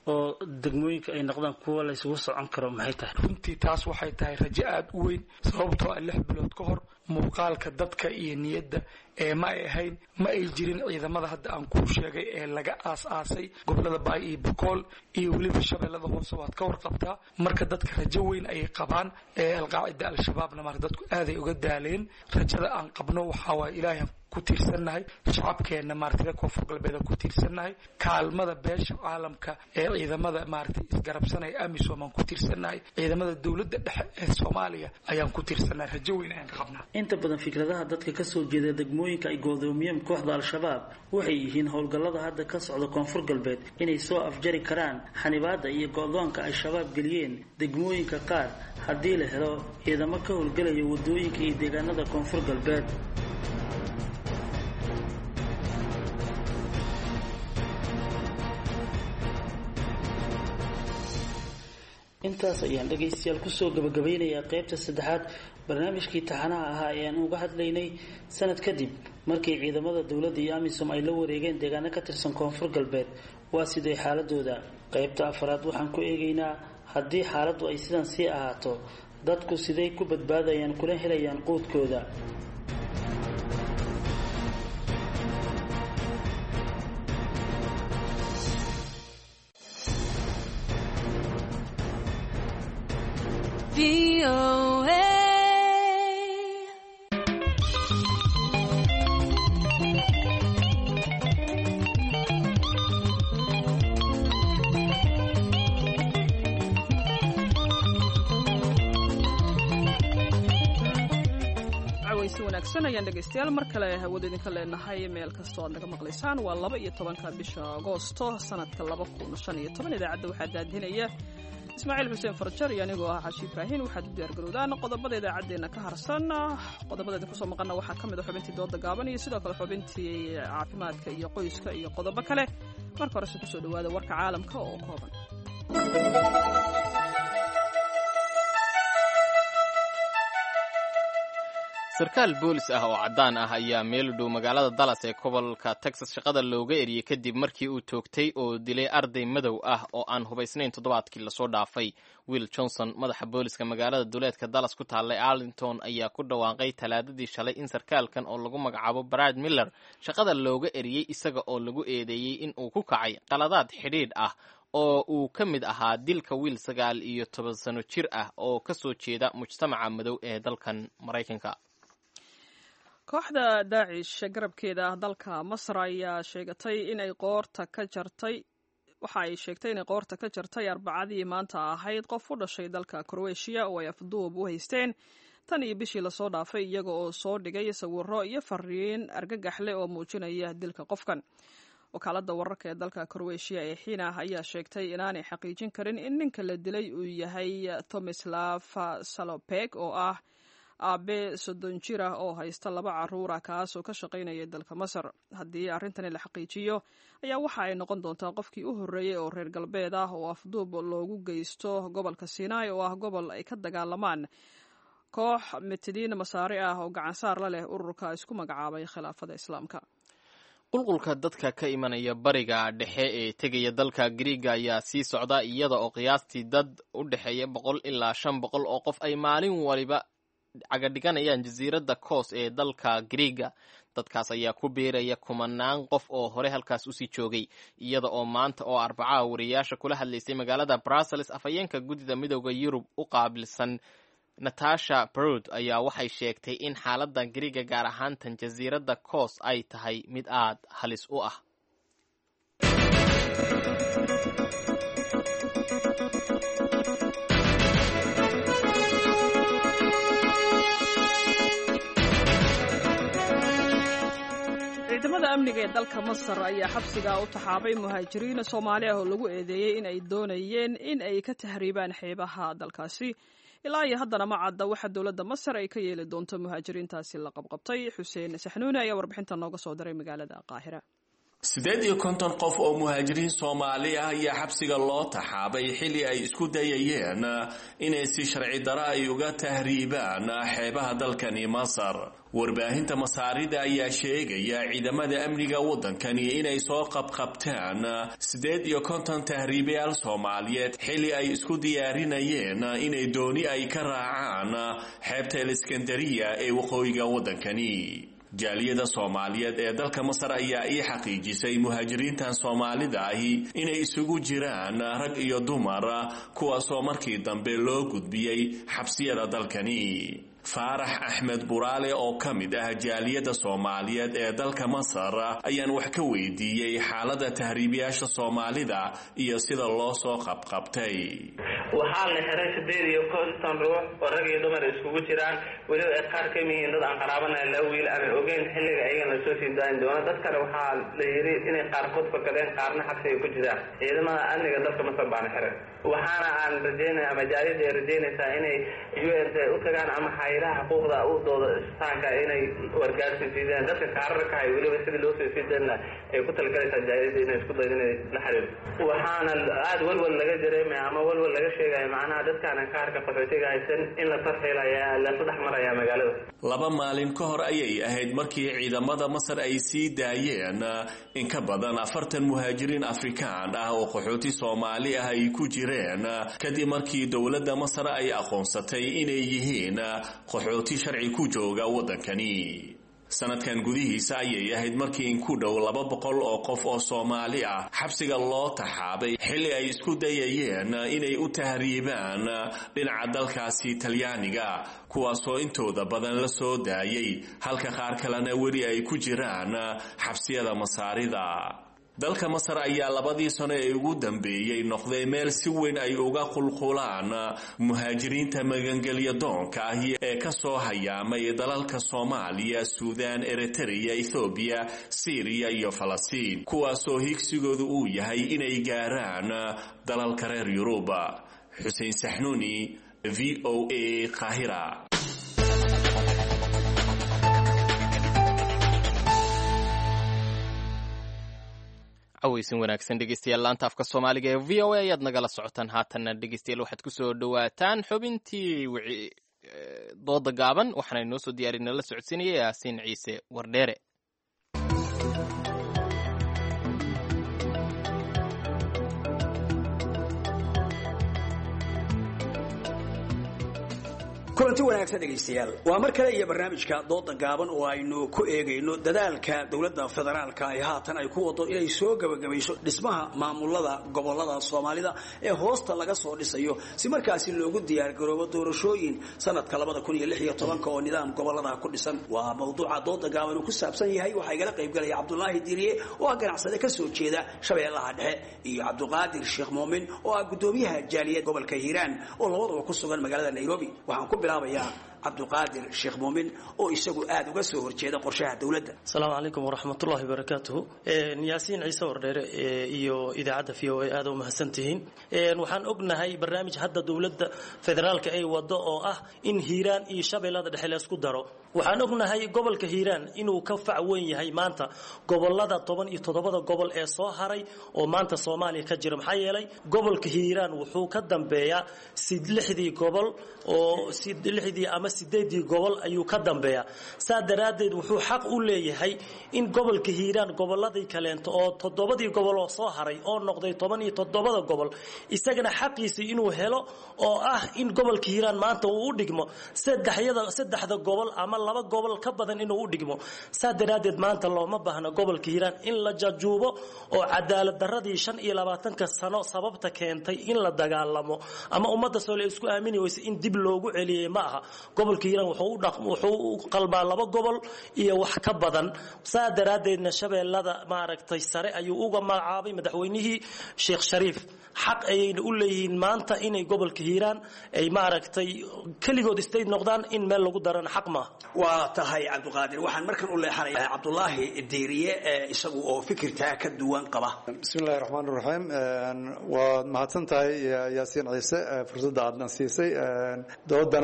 oo degmooyinka ay noqdaan kuwa la isugu socon karo maxay tahay runtii taas waxay tahay rajo aada u weyn sababtoo ah lix bilood ka hor muuqaalka dadka iyo niyadda ee ma ay ahayn ma ay jirin ciidamada hadda aan kuu sheegay ee laga aas-aasay gobolada baay iyo bukool iyo weliba shabeellada hoose waad ka warqabtaa marka dadka rajo weyn ayay qabaan ee alqaacida al-shabaabna marka dadku aaday uga daaleen rajada aan qabno waxaa waaya ilaahay ku tiirsannahay shacabkeenna maaragtay reer koonfur galbeed aan ku tiirsannahay kaalmada beesha caalamka ee ciidamada maaragtay isgarabsanaya amisom aan ku tiirsannahay ciidamada dowladda dhexe ee soomaaliya ayaan ku tiirsannahay rajo weyn ayaan ka qabnaa inta badan fikradaha dadka kasoo jeeda degmooyinka ay goodoomiyeen kooxda al-shabaab waxay yihiin howlgallada hadda ka socda koonfur galbeed inay soo afjari karaan xanibaadda iyo go-doonka ay shabaab geliyeen degmooyinka qaar haddii la helo ciidamo ka howlgelaya wadooyinka iyo deegaanada koonfur galbeed intaas ayaan dhegaystayaal kusoo gabagabeynayaa qaybta saddexaad barnaamijkii taxanaha ahaa ee aan uga hadlaynay sanad kadib markii ciidamada dowladda iyo amisom ay la wareegeen deegaano ka tirsan koonfur galbeed waa siday xaaladooda qaybta afaraad waxaan ku eegaynaa haddii xaaladdu ay sidan sii ahaato dadku siday ku badbaadayaan kuna helayaan quudkooda si wanaagsan ayaan dhegaystayaal mar kale hawada idinka leenahay meel kastoo aad naga maqlaysaan waa laba iyo tobanka bisha agoosto sanadka laba kun shan iyo toban idaacadda waxaa daadinaya ismaaciil xuseen farjar iyo anigoo ah xaashi ibraahin waxaad u diyaargarowdaan qodobada idaacaddeenna ka harsan qodobada idinku soo maqana waxaa ka mid a xubintii dooda gaaban iyo sidoo kale xubintii caafimaadka iyo qoyska iyo qodobo kale marka horese kusoo dhawaada warka caalamka oo kooban sarkaal boolis ah oo caddaan ah ayaa meel u dhow magaalada dallas ee gobolka texas shaqada looga eriyey kadib markii uu toogtay oo dilay arday madow ah oo aan hubaysnayn toddobaadkii lasoo dhaafay will johnson madaxa booliska magaalada duleedka dallas ku taallay arlington ayaa ku dhawaaqay talaadadii shalay in sarkaalkan oo lagu magacaabo brad miller shaqada looga eriyey isaga oo lagu eedeeyey in uu ku kacay qaladaad xidhiidh ah oo uu ka mid ahaa dilka wiil sagaal iyo toban sano jir ah oo ka soo jeeda mujtamaca madow ee dalkan maraykanka kooxda daacish garabkeeda dalka masar ayaa sheegatay inay qoorta ka jartay waxa ay sheegtay inay qoorta ka jartay arbacadii maanta ahayd qof u dhashay dalka kroatiya oo ay afduub u haysteen tan iyo bishii lasoo dhaafay iyaga oo soo dhigay sawiro iyo fariin argagax leh oo muujinaya dilka qofkan wakaaladda wararka ee dalka kroatiya ee xiina ayaa sheegtay inaanay xaqiijin karin in ninka la dilay uu yahay tomislav salopeg oo ah aabe soddon jir ah oo haysta laba caruura kaasoo ka shaqaynaya dalka masar haddii arrintani la xaqiijiyo ayaa waxa ay noqon doontaa qofkii u horreeyey oo reer galbeed ah oo afduub loogu geysto gobolka sinai oo ah gobol ay ka dagaalamaan koox mitidiin masaari ah oo gacansaar la leh ururka isku magacaabay khilaafada islaamka qulqulka dadka ka imanaya bariga dhexe ee tegaya dalka griiga ayaa sii socda iyada oo qiyaastii dad u dhexeeya boqol ilaa shan boqol oo qof ay maalin waliba cagadhiganayaan jasiiradda koos ee dalka griiga dadkaas ayaa ku biiraya kumanaan qof oo hore halkaas usii joogay iyada oo maanta oo arbacaha wariyaasha kula hadlaysay magaalada brussels afhayeenka guddida midooda yurub u qaabilsan natasha brod ayaa waxay sheegtay in xaaladda griiga gaar ahaantan jasiiradda koos ay tahay mid aad halis u ah ciidamada amniga ee dalka masar ayaa xabsiga u taxaabay muhaajiriin soomaali ah oo lagu eedeeyey in ay doonayeen in ay ka tahriibaan xeebaha dalkaasi ilaa iyo haddana ma cadda waxa dowladda masar ay ka yeeli doonto muhaajiriintaasi la qabqabtay xuseen saxnuuni ayaa warbixinta nooga soo diray magaalada qaahira siddeed iyo konton qof oo muhaajiriin soomaali ah ayaa xabsiga loo taxaabay xilli ay isku dayayeen inay si sharci daro ay uga tahriibaan xeebaha dalkani masar warbaahinta masaarida ayaa sheegaya ciidamada amniga waddankani inay soo qabqabtaan siddeed iyo konton tahriibayaal soomaaliyeed xilli ay isku diyaarinayeen inay dooni ay ka raacaan xeebta eliskandariya ee waqooyiga waddankani jaaliyada soomaaliyeed ee dalka masar ayaa ii xaqiijisay muhaajiriintan soomaalida ahi inay isugu jiraan rag iyo dumar kuwaasoo markii dambe loo gudbiyey xabsiyada dalkani faarax axmed buraale oo ka mid ah jaaliyadda soomaaliyeed ee dalka masar ayaan wax ka weydiiyey xaaladda tahriibiyaasha soomaalida iyo sida loo soo qabqabtay waxaa la xiray sideed iyo konton ruux oo rag iyo dumar iskugu jiraan weliba ay qaar ka mihiin dad aan qaraabanahay laba wiil aanan ogeyn xilliga ayagan lasoo sii daayin doono dad kale waxaa la yidhi inay qaarkood fakadeen qaarna xabsiga ku jiraan ciidamada amniga dalka masar baana xiray waxaana aan rajeynaya ama jaaliyadda ay rajeynaysaa inay u n t u tagaan ama haylaha xuquuqda u dooda istaanka inay wargaarsi siideen dadka kaararka hay weliba sidii loo soo sii deena ay ku talagalaysaa jaaliyadda inay isku daydo inay la xiriirto waxaana aada walwal laga dareemaya ama walwal laga sheegaya macnaha dadkaanan kaarka qaxootiga haysan in la tarxiilaya lasu dhex maraya magaalada laba maalin ka hor ayay ahayd markii ciidamada masar ay sii daayeen in ka badan afartan muhaajiriin afrikaan ah oo qaxooti soomaali ah ay ku jireen kadib markii dowladda masar ay aqoonsatay inay yihiin qaxooti sharci ku jooga waddankani sanadkan gudihiisa ayay ahayd markii in ku dhow laba boqol oo qof oo soomaali ah xabsiga loo taxaabay xilli ay isku dayayeen inay u tahriibaan dhinaca dalkaasi talyaaniga kuwaasoo intooda badan la soo daayay halka qaar kalena weli ay ku jiraan xabsiyada masaarida dalka masar ayaa labadii sano ee ugu dambeeyey noqday meel si weyn ay uga qulqulaan muhaajiriinta magangelya doonka ahi ee ka soo hayaamay dalalka soomaaliya suudaan eritreya ethoobiya siiriya iyo falastiin kuwaasoo higsigoodu uu yahay inay gaaraan dalalka reer yuruba xuseen saxnuuni v o a qaahira aweysin wanaagsan dhegeystayaal laanta afka soomaaliga ee v o a ayaad nagala socotaan haatanna dhegeystayaal waxaad kusoo dhawaataan xubintii dooda gaaban waxaana inoo soo diyaarin la socodsiinaya yaasiin ciise wardheere kulanti wanaagsan dhegaystayaal waa mar kale iyo barnaamijka dooda gaaban oo aynu ku eegayno dadaalka dowladda federaalka ay haatan ay ku wado inay soo gebagabayso dhismaha maamulada gobolada soomaalida ee hoosta laga soo dhisayo si markaasi loogu diyaargaroobo doorashooyin sanadka oo nidaam gobolada ku dhisan waa mawduuca dooda gaaban uu ku saabsan yahay waxaa igala qaybgalaya cabdulaahi diiriye oo ah ganacsade ka soo jeeda shabeellaha dhexe iyo cabduqaadir sheekh muumin oo ah gudoomiyaha jaaliyad gobolka hiiraan oo labaduba ku sugan magaalada nairobi waxaan ku bilaabayaa cabduqaadir sheekh muumin oo isagu aada uga soo horjeeda qorshaha dowladda asalaamu calaykum waraxmatullahi wabarakaatuhu yaasiin ciise wardheere iyo idaacadda v o a aada u mahadsantihiin waxaan ognahay barnaamij hadda dowladda federaalka ay wado oo ah in hiiraan iyo shabeellada dhexe laysku daro waxaan ognahay gobolka hiiraan inuu ka fac weyn yahay maanta gobolada toban iyo toddobada gobol ee soo haray oo maanta soomaaliya ka jira maxaa yeelay gobolka hiiraan wuxuu ka dambeeyaa lixdii gobol oo lixdii ama sideedii gobol ayuu ka dambeeyaa saa daraaddeed wuxuu xaq u leeyahay in gobolka hiiraan goboladii kaleento oo toddobadii gobol oo soo haray oo noqday toban iyo toddobada gobol isagana xaqiisii inuu helo oo ah in gobolka hiiraan maanta uu u dhigmo saddexyada saddexda gobol ama laba gobol ka badan inuu u dhigmo saa daraaddeed maanta looma baahna gobolka hiiraan in la jajuubo oo cadaalad daradii shan iyo labaatanka sano sababta keentay in la dagaalamo ama ummadda soole isku aamini weysa in dib loogu celiyey ma aha gobolka hiiraan wuxuu u qalbaa laba gobol iyo wax ka badan saa daraaddeedna shabeellada maaragtay sare ayuu uga magacaabay madaxweynihii sheekh shariif xaq ayayna u leeyihiin maanta inay gobolka hiiraan ay maaragtay keligood istayd noqdaan in meel lagu darana xaq maaha waa tahay cabduqaadir waxaan markan u leexanayaa cabdulaahi diiriye ee isagu oo fikirtaa ka duwan qaba bismillahi raxmaan raxiim waad mahadsan tahay yaasiin ciise fursadda aadna siisay doodana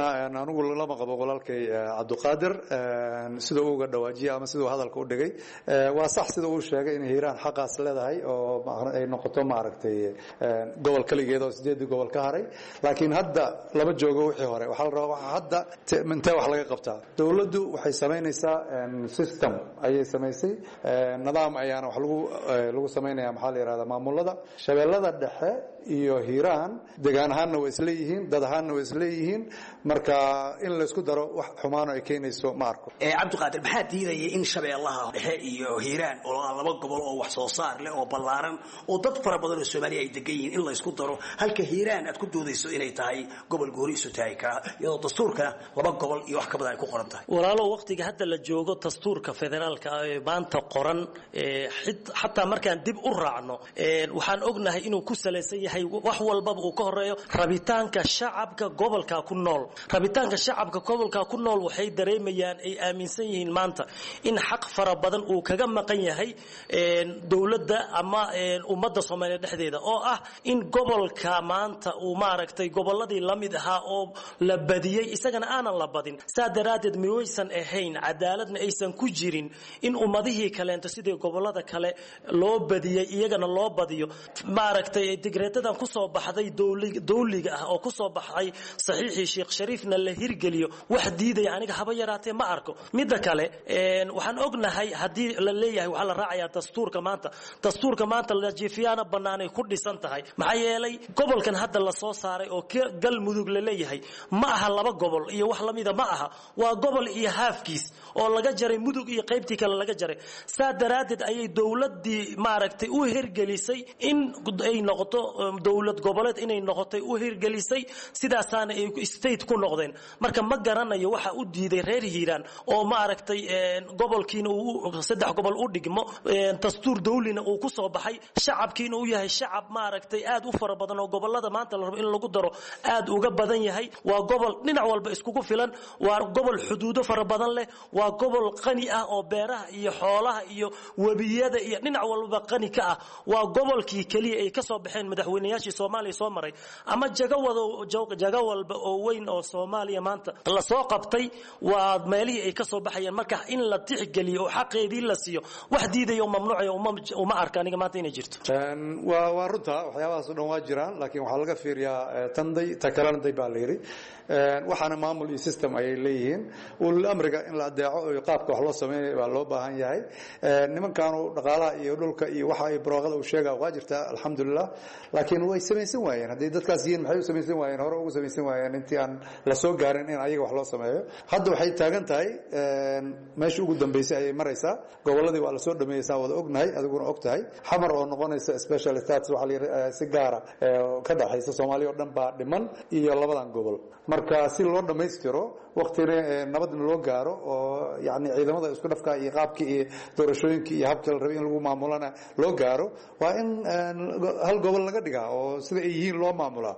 anigu lama qabo walaalkay cabdiqaadir sida uu uga dhawaajiyey ama siduu hadalka u dhigay waa sax sida uu sheegay in hiiraan xaqaas leedahay oo ay noqoto maaragtay gobol keligeed oo sideedii gobol ka haray laakiin hadda lama joogo wixii hore waxaa la rabaa hadda intee wax laga qabtaa dowladdu waxay samaynaysaa system ayay samaysay nidaam ayaana wax lagu lagu samaynaya maxaa la yihahdaa maamulada shabeellada dhexe iyo hiiraan degaan ahaanna way isleeyihiin dad ahaanna way isleeyihiin marka in laysku daro wax xumaano ay keenayso ma arko cabdiqaadir maxaa diidaya in shabeellaha dhexe iyo hiiraan oo laba gobol oo wax soo saar leh oo ballaaran oo dad fara badan oo soomaaliya ay degan yihiin in laysku daro halka hiiraan aad ku doodayso inay tahay gobol gooni isu taagi karaa iyadoo dastuurkana laba gobol iyo wax ka badan ay ku qoran tahay walaalo waqtiga hadda la joogo dastuurka federaalka ee maanta qoran xataa markaan dib u raacno waxaan ognahay inuu ku salaysan yahay wax walbaba uu ka horeeyo rabitaanka shacabka gobolka ku nool rabitaanka shacabka gobolka ku nool waxay dareemayaan ay aaminsan yihiin maanta in xaq fara badan uu kaga maqan yahay dowladda ama ummadda soomaaliya dhexdeeda oo ah in gobolka maanta uu maaragtay gobolladii la mid ahaa oo la badiyey isagana aanan la badin saa daraaddeed miwaysan ahayn cadaaladna aysan ku jirin in ummadihii kaleento sidii gobollada kale loo badiyey iyagana loo badiyo maaragtay digreetadan kusoo baxday dowliga ah oo kusoo baxay saxiixii sheekh shariifna la hirgeliyo wax diidaya aniga haba yaraatee ma arko midda kale waxaan ognahay haddii la leeyahay waxaa la raacayaa dastuurka maanta dastuurka maanta lajiifiyaana bannaanay ku dhisan tahay maxaa yeelay gobolkan hadda la soo saaray oo galmudug la leeyahay ma aha laba gobol iyo wax lamida ma aha waa gobol iyo haafkiis oo laga jaray mudug iyo qaybtii kale laga jaray saa daraaddeed ayay dowladdii maaragtay u hirgelisay in ay noqoto dowlad goboleed inay noqotay u hirgelisay sidaasaana ay state ku noqdeen marka ma garanayo waxa u diiday reer hiiraan oo maaragtay gobolkiina uu saddex gobol u dhigmo dastuur dawlina uu ku soo baxay shacabkiina uu yahay shacab maaragtay aad u fara badan oo gobolada maanta la rabo in lagu daro aad uga badan yahay waa gobol dhinac walba iskugu filan waa gobol xuduudo fara badan leh waa gobol qani ah oo beeraha iyo xoolaha iyo webiyada iyo dhinac walba qani ka ah waa gobolkii keliya ay ka soo baxeen madaxweynayaashii soomaaliya soo maray ama jago walba oo weyn oo soomaaliya maanta la soo qabtay waa meelihii ay ka soo baxayeen marka in la tixgeliyo oo xaqeedii la siiyo wax diidaya oo mamnuucaya uma arka aniga maanta inay jirto waa waa runta waxyaabahaas o dhan waa jiraan laakiin waxaa laga fiiriyaa tanday ta kalena day baa la yidhi waxaana maamul iyo system ayay leeyihiin ulul amriga in la adeeco iyo qaabka wax loo sameynaya baa loo baahan yahay nimankaanu dhaqaalaha iyo dhulka iyo waxa ay barwaaqada uu sheega waa jirtaa alxamdulilah laakiin way samaysan waayeen hadday dadkaas yihiin maxay u samaysan waayeen hore ugu samaysan waayeen intii aan la soo gaarin in ayaga wax loo sameeyo hadda waxay taagan tahay meeshii ugu dambeysay ayay maraysaa gobolladii waa lasoo dhameeyey saa wada ognahay adiguna og tahay xamar oo noqonaysa special status waxaa la yidhi si gaara ka dhaxaysa soomaaliya oo dhan baa dhiman iyo labadan gobol marka si loo dhammaystiro waktina nabadna loo gaaro oo yani ciidamada isku dhafka iyo qaabkii iyo doorashooyinkii iyo habkii la rabay in lagu maamulana loo gaaro waa in hal gobol laga dhigaa oo sida ay yihiin loo maamulaa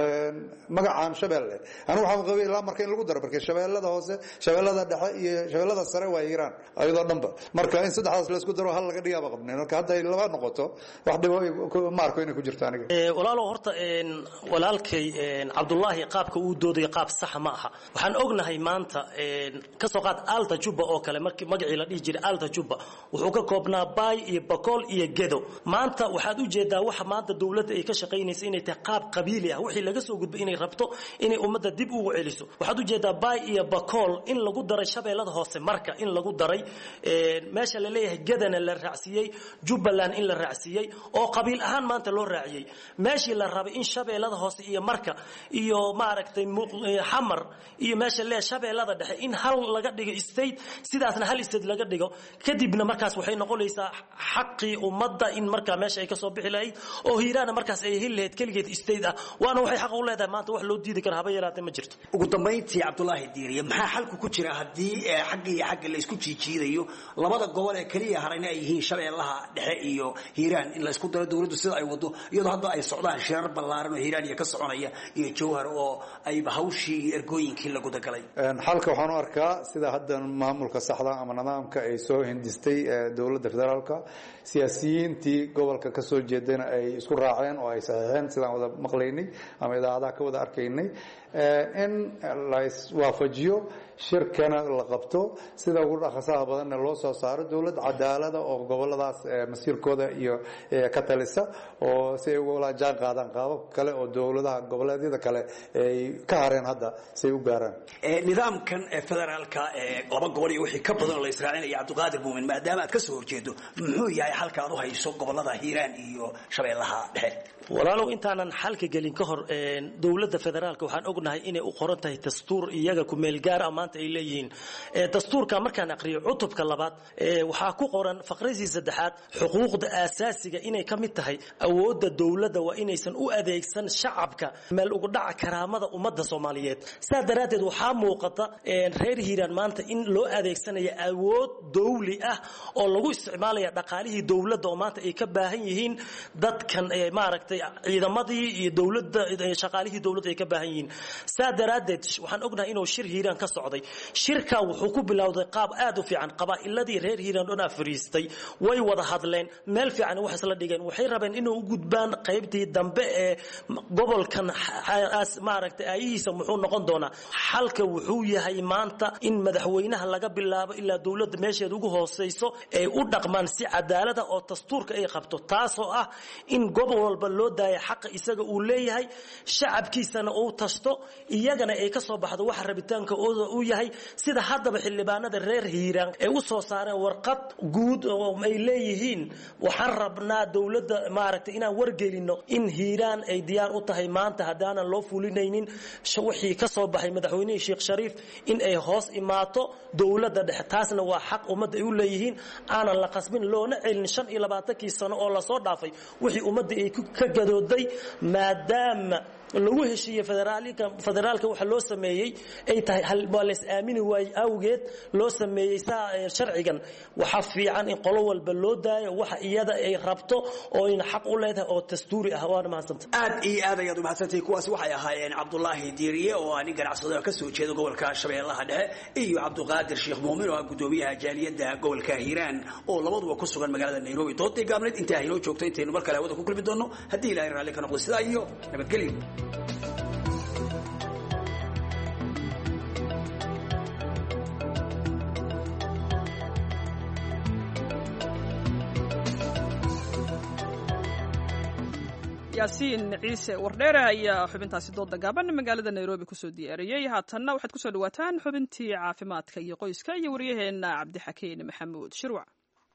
magacaan shabeelle anigu waxaan qabay ilaa marka in lagu daro marka shabeellada hoose shabeellada dhexe iyo shabeellada sare waa hiiraan ayadoo dhanba marka in saddexdaas la isku daro hal laga dhigaaba qabnay marka hadda ay laba noqoto wax dhibo ma arko inay ku jirto aniga walaalo horta walaalkay cabdullaahi qaabka uu doodayo qaab sax ma aha waxaan ognahay maanta kasoo qaad alta juba oo kale markii magacii la dhihi jiray alta juba wuxuu ka koobnaa baay iyo bakool iyo gedo maanta waxaad u jeedaa waxa maanta dowladda ay ka shaqaynaysa inay tahay qaab qabiili ah wixii laga soo gudbay inay rabto inay ummadda dib ugu celiso waxaad u jeedaa baay iyo bakool in lagu daray shabeellada hoose marka in lagu daray meesha la leeyahay gedana la raacsiiyey jubbaland in la raacsiiyey oo qabiil ahaan maanta loo raaciyey meeshii la rabay in shabeellada hoose iyo marka iyo maaragtay xamar iyo meesha lee shabeellada dhexe in hal laga dhigo state sidaasna hal state laga dhigo kadibna markaas waxay noqonaysaa xaqii ummadda in markaa meesha ay kasoo bixi lahayd oo hiiraana markaas ay heli lahayd keligeed state ah waana waxay xaq u leedahay maanta wax loo diidi kara haba yaraatee ma jirto ugu dambayntii cabdulaahi diiriye maxaa xalku ku jira haddii xagga iyo xagga la isku jiijiidayo labada gobol ee keliya harayna ay yihiin shabeellaha dhexe iyo hiiraan in la isku daro dowladdu sida ay wado iyadoo hadda ay socdaan shirar ballaaran oo hiiraan iyo ka soconaya iyo jawhar oo ayba hawshii iyo ergooyinkii la gudagalay xalka waxaan u arkaa sida hadda maamulka saxda ama nidaamka ay soo hindistay dowladda federaalka siyaasiyiintii gobolka ka soo jeedayna ay isku raaceen oo ay saxiixeen sidaan wada maqlaynay ama idaacadaha ka wada arkaynay in la iswaafajiyo shirkana la qabto sida ugu dhaqasaha badanna loo soo saaro dowlad cadaalada oo goboladaas masiirkooda iyo ka talisa oo si ay ugala jaan qaadaan qaabab kale oo dowladaha goboleedyada kale ay ka hareen hadda si ay u gaaraan nidaamkan federaalka laba gobol iyo wixii ka badan oo la israacinaya cabdiqaadir muumin maadaama aad ka soo horjeedo muxuu yahay xalka aad u hayso gobolada hiiraan iyo shabeellaha dhexe walaalow intaanan xalka gelin ka hor dowladda federaalka waxaan ognahay inay u qoran tahay dastuur iyaga kumeel gaar ah maanta ay leeyihiin dastuurka markaan aqriyo cutubka labaad waxaa ku qoran faqradii saddexaad xuquuqda aasaasiga inay ka mid tahay awoodda dowladda waa inaysan u adeegsan shacabka meel ugu dhaca karaamada ummadda soomaaliyeed saa daraaddeed waxaa muuqata reer hiiraan maanta in loo adeegsanayo awood dowli ah oo lagu isticmaalaya dhaqaalihii dowladda oo maanta ay ka baahan yihiin dadkan maaragtay ciidamadii iyo dowladda shaqaalihii dowladda ay ka baahan yihiin saa daraaddeed waxaan ognahay inuu shir hiiraan ka socday shirka wuxuu ku bilowday qaab aad u fiican qabaa'iladii reer hiiraan dhan fariistay way wada hadleen meel fiican wax isla dhigeen waxay rabeen inay u gudbaan qaybtii dambe ee gobolkan maaragtay aayihiisa muxuu noqon doonaa xalka wuxuu yahay maanta in madaxweynaha laga bilaabo ilaa dowladda meesheeda ugu hooseyso ay u dhaqmaan si cadaalada oo dastuurka ay qabto taasoo ah in gobol walba loo daaya xaqa isaga uu leeyahay shacabkiisana uu tasto iyagana ay ka soo baxdo waxa rabitaanka uu yahay sida haddaba xildhibaanada reer hiiraan ay u soo saareen warqad guud oo ay leeyihiin waxaan rabnaa dowladda maaragtay inaan wargelino in hiiraan ay diyaar u tahay maanta haddaanan loo fulinaynin wixii ka soo baxay madaxweynihii sheekh shariif in ay hoos imaato dowladda dhexe taasna waa xaq ummadda ay u leeyihiin aanan la qasbin loona celin shan iyo labaatankii sano oo lasoo dhaafay wixii ummadda ay ka gadooday maadaama lagu heshiiyey federaalka waxa loo sameeyey ay tahay waa lays aamini waayey awgeed loo sameeyey saa sharcigan waxaa fiican in qolo walba loo daayo waxa iyada ay rabto oo ina xaq u leedahay oo dastuuri ah waana mahadsanta aad iyo aad ayaad umahadsantahay kuwaasi waxay ahaayeen cabdulaahi diiriye oo ah nin ganacsado ka soo jeeda gobolka shabeellaha dhexe iyo cabdiqaadir sheekh muumin oo ah gudoomiyaha jaaliyadda gobolka hiiraan oo labaduba ku sugan magaalada nairobi doodii gaabneed intaa haynoo joogto intaynu mar kale hawada ku kulmi doonno haddii ilahay raalli ka noqdo sidaa iyo nabadgelyo yaasiin ciise wardheere ayaa xubintaasi dooda gaaban magaalada nairobi kusoo diyaariyey haatanna waxaad kusoo dhawaataan xubintii caafimaadka iyo qoyska iyo waryaheena cabdixakiin maxamuud shirwac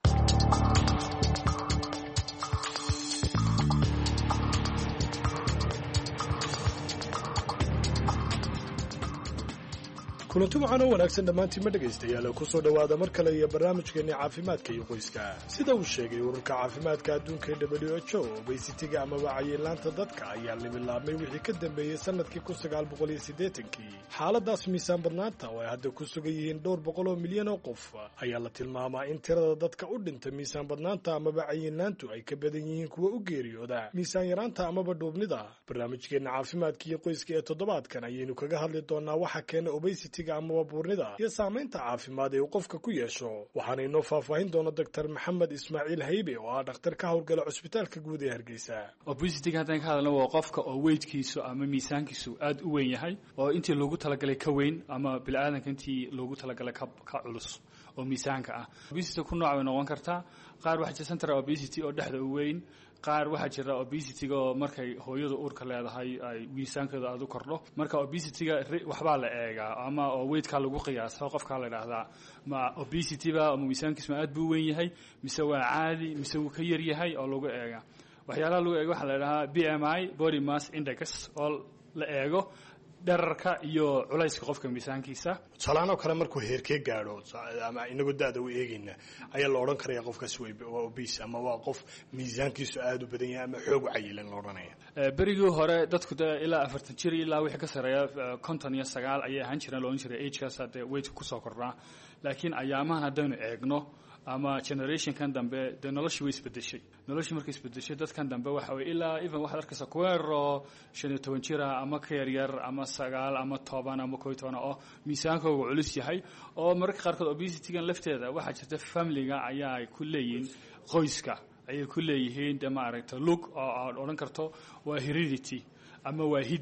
kulanti waxaan oo wanaagsan dhammaantiin ma dhegaystayaal ku soo dhowaada mar kale iyo barnaamijkeenni caafimaadka iyo qoyska sida uu sheegay ururka caafimaadka adduunka ee w h o obeysitiga amaba cayilaanta dadka ayaa limilaabmay wixii ka dambeeyey sannadkii kun sagaal boqol iyo siddeetankii xaaladaas miisaan badnaanta oo ay hadda ku sugan yihiin dhowr boqol oo milyan oo qof ayaa la tilmaamaa in tirada dadka u dhinta miisaan badnaanta amaba cayilaantu ay ka badan yihiin kuwa u geeriyooda miisaan yaraanta amaba dhuubnida barnaamijkeenna caafimaadka iyo qoyska ee toddobaadkan ayaynu kaga hadli doonaa waxa keena obesity amaba buurnida iyo saamaynta caafimaad ee uu qofka ku yeesho waxaana inoo faahfaahin doona doctor maxamed ismaaciil haybe oo ah dhakhtar ka howlgala cusbitaalka guud ee hargeysa obesitiga haddaan ka hadalna waa qofka oo weydkiisu ama miisaankiisu aada u weyn yahay oo intii loogu talagalay ka weyn ama bili-aadanka intii loogu talagalay ka culus oo miisaanka ah obesity ku nooc bay noqon kartaa qaar waxaa jira central obesity oo dhexda u weyn qaar waxaa jira obesity-ga oo markay hooyadu uurka leedahay ay miisaankeedu aada u kordho marka obesity-ga waxbaa la eegaa ama oo weydkaa lagu qiyaasa qofkaa la idhaahdaa ma obesity-ba ama miisaankiisu ma aad buu weyn yahay mise waa caadi mise wuu ka yar yahay oo lagu eega waxyaalaha lagu eego waxaa la idhahaa b m i body mass index oo la eego dherarka iyo culayska qofka miisaankiisa tusaalahaan oo kale markuu heerkee gaadho ama inagoo da-da u eegayna ayaa la odhan karaya qofkaas waa obese ama waa qof miisaankiisu aada u badan yahay ama xoog cayilan la odhanaya berigii hore dadku de ilaa afartan jir ilaa wixii ka sareeya konton iyo sagaal ayay ahaan jireen loodhan jiray agekaas dee weydka kusoo kordhaa laakiin ayaamahan haddaynu eegno ama generationkan dambe dee noloshii way isbedeshay noloshii markay isbedeshay dadkan dambe waxa weye ilaa even waxaad arkaysa kuweero shan iyo toban jira ama ka yaryar ama sagaal ama toban ama koo iyo toban oo miisaankooga culus yahay oo mararka qaarkood obesity-gan lafteeda waxaa jirta familiga ayaa ku leeyihiin qoyska ayay ku leeyihiin dee maaragta look oo aad odhan karto waa heredity ama waa hidde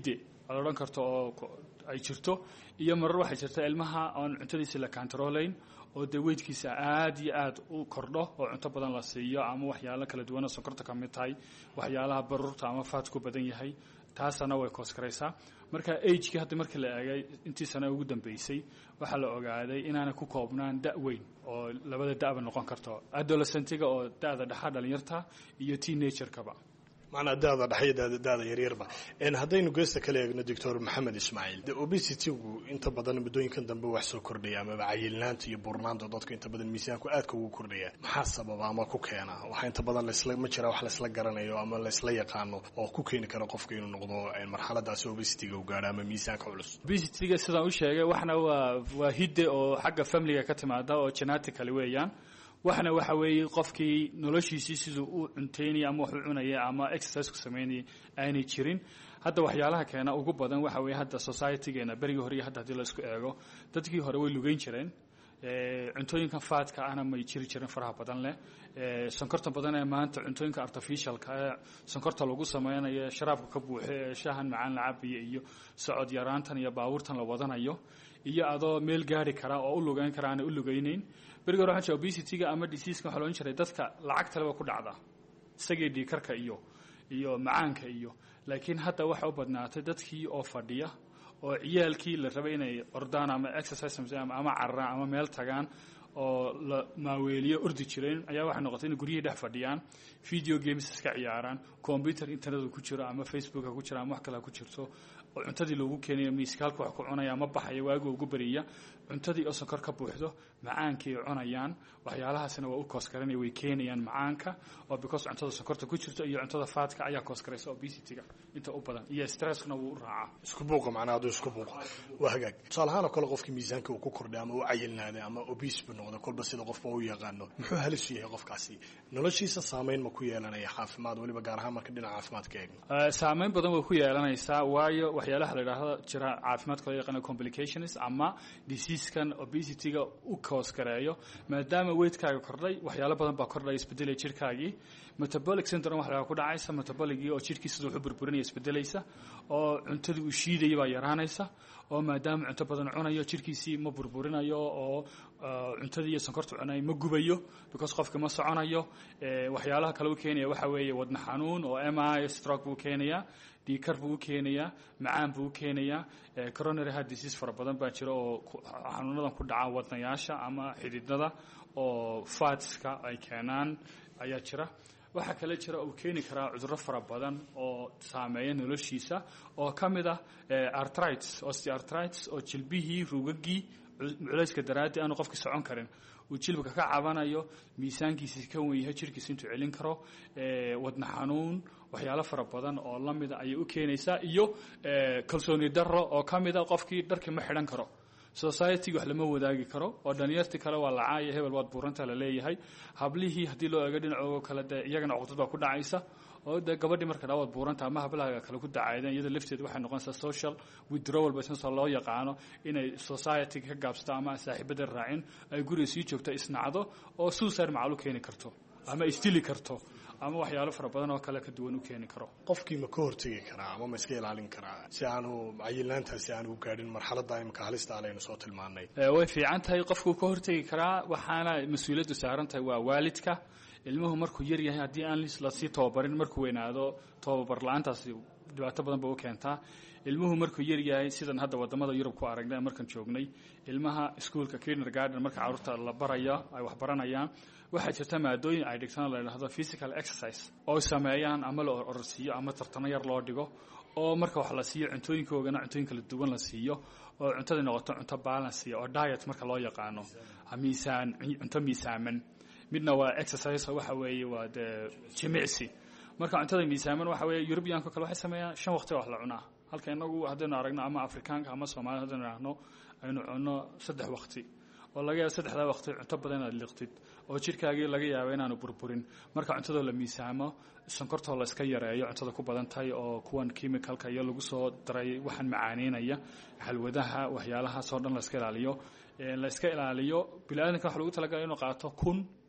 aad odhan karto oo ay jirto iyo marar waxay jirta ilmaha oon cuntadiisa la kantaroolayn oo dee weydkiisa aad iyo aad u kordho oo cunto badan la siiyo ama waxyaalo kala duwana sonkorta ka mid tahay waxyaalaha baruurta ama faat ku badan yahay taasana way kooskaraysaa marka agekii hadda markii la eegay intii sana ugu dambeysay waxaa la ogaaday inaanay ku koobnaan da' weyn oo labada da'ba noqon karto adolescentiga oo da'da dhexa dhalinyarta iyo teenagerkaba macnaa daada dhexe daada daada yaryarba haddaynu geesta kala eegno doctor maxamed ismaaciil de obesity-gu inta badan muddooyinkan dambe wax soo kordhaya amaba cayilnaanta iyo burnaanta dadku inta badan miisaanku aadka ugu kordhaya maxaa sababa ama ku keena waxaa inta badan lasla ma jira wax laysla garanayo ama laysla yaqaano oo ku keeni kara qofka inuu noqdo marxaladaasi obesity-ga u gaadho ama miisaanka culus obesity-ga sidaan u sheegay waxna waa waa hidde oo xagga familiga ka timaada oo genetically weeyaan waxna waxa weeye qofkii noloshiisii siduu u cuntaynaya ama wax u cunaya ama exercise ku samaynaya aanay jirin hadda waxyaalaha keena ugu badan waxa weeye hadda societygeena berigii hore iyo hadda haddii la isku eego dadkii hore way lugeyn jireen cuntooyinkan faadka ahna may jiri jirin faraha badan leh sonkorta badan ee maanta cuntooyinka artificialka ee sonkorta lagu sameynayo sharaabka ka buuxe ee shahan macaan la cabayo iyo socod yaraantan iyo baabuurtan la wadanayo iyo adoo meel gaari kara oo u lugeyn kara aanay u lugeyneyn berigi hore waxaan jira obesity-ga ama diseaska waxaa loodhan jiray dadka lacagtaleba ku dhacda isagii dhiikarka iyo iyo macaanka iyo laakiin hadda waxa u badnaatay dadkii oo fadhiya oo ciyaalkii la rabay inay ordaan ama exercise ama cararaan ama meel tagaan oo la maaweeliyo ordi jireen ayaa waxay noqotay inay guryihii dhex fadhiyaan video games iska ciyaaraan computer internet ku jiro ama facebook ha ku jiro ama wax kale ha ku jirto oo cuntadii loogu keenayo miiska halka wax ku cunaya ma baxaya waagi ugu beriya cuntadii oo sonkor ka buuxdo macaankii ay cunayaan waxyaalahaasina waa u kooskarana way keenayaan macaanka oo because cuntada sonkorta ku jirto iyo cuntada faadka ayaa kooskaraysa obesity-ga inta u badan iyo stresskuna wuu u raacaa isku buuqa macnaa hadduu isku buuqa waa hagaag tusaale ahaan oo kale qofkii miisaanka uu ku kordhay ama u cayilnaaday ama obese buu noqday kolba sida qofba u yaqaano muxuu halis u yahay qofkaasi noloshiisa saameyn ma ku yeelanaya caafimaad weliba gaar ahaan marka dhinaca caafimaadka eegno saameyn badan way ku yeelanaysaa waayo waxyaalaha la yidhaahdo jira caafimaadka loo yaqaano complications ama diseasekan obesity-ga u koosgareeyo maadaama weydkaaga kordhay waxyaalo badan baa kordhaya isbedelaya jirkaagii metabolic syndrome waxaa ku dhacaysa metaboligii oo jirkii siduu wuxu burburinaya isbedelaysa oo cuntadii uu shiidaya baa yaraanaysa oo maadaama cunto badan cunayo jirkiisii ma burburinayo oo cuntadii iyo sonkorta cunay ma gubayo because qofka ma soconayo waxyaalaha kale u keenaya waxa weeye wadna xanuun oo m i stroke buu keenayaa dhiikar buu u keenayaa macaan buu u keenayaa coronary heart disease fara badan baa jira oo xanuunadan ku dhaca wadnayaasha ama xididada oo fatska ay keenaan ayaa jira waxaa kale jira uu keeni karaa cudurro fara badan oo saameeya noloshiisa oo ka mid ah artrites osteartrites oo jilbihii rugagii culayska daraaddi aanu qofkii socon karin uu jilbka ka cabanayo miisaankiisi ka wen yahay jirkiisa intuu celin karo wadna xanuun waxyaalo fara badan oo la mida ayay u keenaysaa iyo kalsooni darro oo ka mida qofkii dharkii ma xidhan karo society wax lama wadaagi karo oo dhalinyartii kale waa lacaaya hebel waad buuranta la leeyahay hablihii haddii loo eego dhinacooga kale dee iyagana cuqdad baa ku dhacaysa oo dee gabadhii marka dhaa waad buuranta ama hablaha kale ku dacaydeen iyada lafteed waxay noqonaysaa social withdrawal business oo loo yaqaano inay society ka gaabsato ama saaxiibada raacin ay guriga sii joogto isnacdo oo suicide macal u keeni karto ama isdili karto ama waxyaalo fara badan oo kale ka duwan u keeni karo qofkii ma ka hortegi karaa ama ma iska ilaalin karaa si aanu cayilnaantaasi aanu gaadhin marxaladda imika halista alaynu soo tilmaanay way fiican tahay qofkuu ka hortegi karaa waxaana mas-uuliyaddu saaran tahay waa waalidka ilmuhu markuu yar yahay haddii aan lasii tababarin markuu weynaado tababar la-aantaasi dhibaato badan ba u keentaa ilmuhu markuu yar yahay sidan hadda wadamada yurub ku aragnay markaan joognay ilmaha iskuolka kindergarden marka carruurta la baraya ay wax baranayaan waxaa jirta maadooyin ay dhigtaan la yidhahdo physical exercise oo sameeyaan ama la ororsiiyo ama tartano yar loo dhigo oo marka wax la siiyo cuntooyinkoogana cuntooyin kala duwan la siiyo oo cuntadii noqoto cunto balance oo diet marka loo yaqaano miisaan cunto miisaaman midna waa exercise waxa weeye waa dee jimicsi marka cuntada miisaaman waxa weeye eurubianka kale waxay sameeyaan shan waqti wax la cunaa halka inagu haddaynu aragno ama afrikaanka ama soomaalida haddaynu aragno aynu cunno saddex waqti oo laga yaabo saddexdaa waqti cunto badan inaad liqtid oo jirkaagii laga yaabo inaanu burburin marka cuntadoo la miisaamo sonkortoo la iska yareeyo cuntada ku badan tahay oo kuwan chemicalka iyo lagu soo daray waxaan macaaneynaya xalwadaha waxyaalahaasoo dhan la iska ilaaliyo la iska ilaaliyo bini-aadanka waxa lagu talagalay inuu qaato kun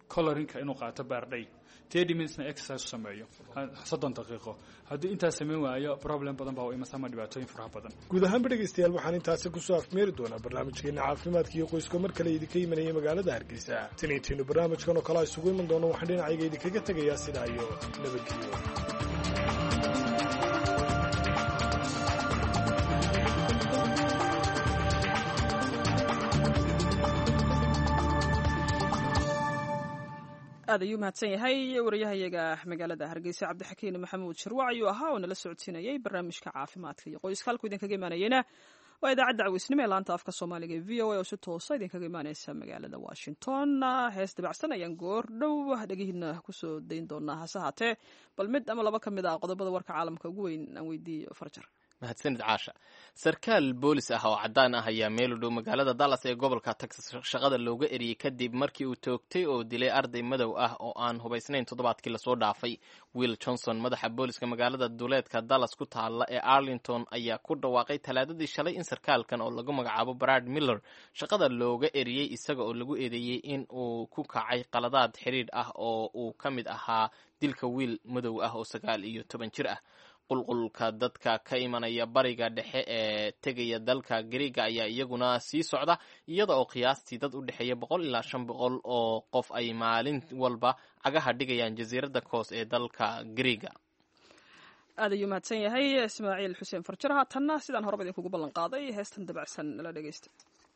colorinka inuu qaato baardhay thirty minutesna exercise u sameeyo soddon daqiiqo hadduu intaas samayn waayo problem badan baa u imasa ama dhibaatooyin faraha badan guud ahaanba dhegaystayaal waxaan intaasi kusoo afmeeri doonaa barnaamijkeena caafimaadka iyo qoyska mar kale idinka imanaya magaalada hargeysa tiniintiinu barnaamijkan oo kale isugu iman doono waxaan dhinacayga idinkaga tegayaa sidaa iyo nabadgelyo aad ayuu mahadsan yahay wariyahayaga magaalada hargeysa cabdixakiin maxamuud shirwac ayuu ahaa oo nala socodsiinayay barnaamijka caafimaadka iyo qoyska halkuu idinkaga imaanayena waa idaacadda caweysnimo ee laanta afka soomaaliga e v o a oo si toosa idinkaga imaaneysa magaalada washington hees dabacsan ayaan goor dhow dhegihiina kusoo dayn doonaa hase haatee bal mid ama laba ka mid ah qodobada warka caalamka ugu weyn aan weydiiyo farjar mahadsanid caasha sarkaal boolis ah oo caddaan ah ayaa meel u dhow magaalada dallas ee gobolka texas shaqada looga eriyey kadib markii uu toogtay oo dilay arday madow ah oo aan hubaysnayn toddobaadkii lasoo dhaafay will johnson madaxa booliska magaalada duleedka dallas ku taalla ee arlington ayaa ku dhawaaqay talaadadii shalay in sarkaalkan oo lagu magacaabo brad miller shaqada looga eriyey isaga oo lagu eedeeyey in uu ku kacay qaladaad xidhiidh ah oo uu ka mid ahaa dilka wiil madow ah oo sagaal iyo toban jir ah qulqulka dadka ka imanaya bariga dhexe ee tegaya dalka gariega ayaa iyaguna sii socda iyada oo qiyaastii dad u dhexeeya boqol ilaa shan boqol oo qof ay maalin walba cagaha dhigayaan jasiiradda koos ee dalka gariega aad ayuu mahadsan yahay ismaaciil xuseen farjar haatanna sidaan horeba idinkugu ballan qaaday heestan dabacsan nala dhegeysta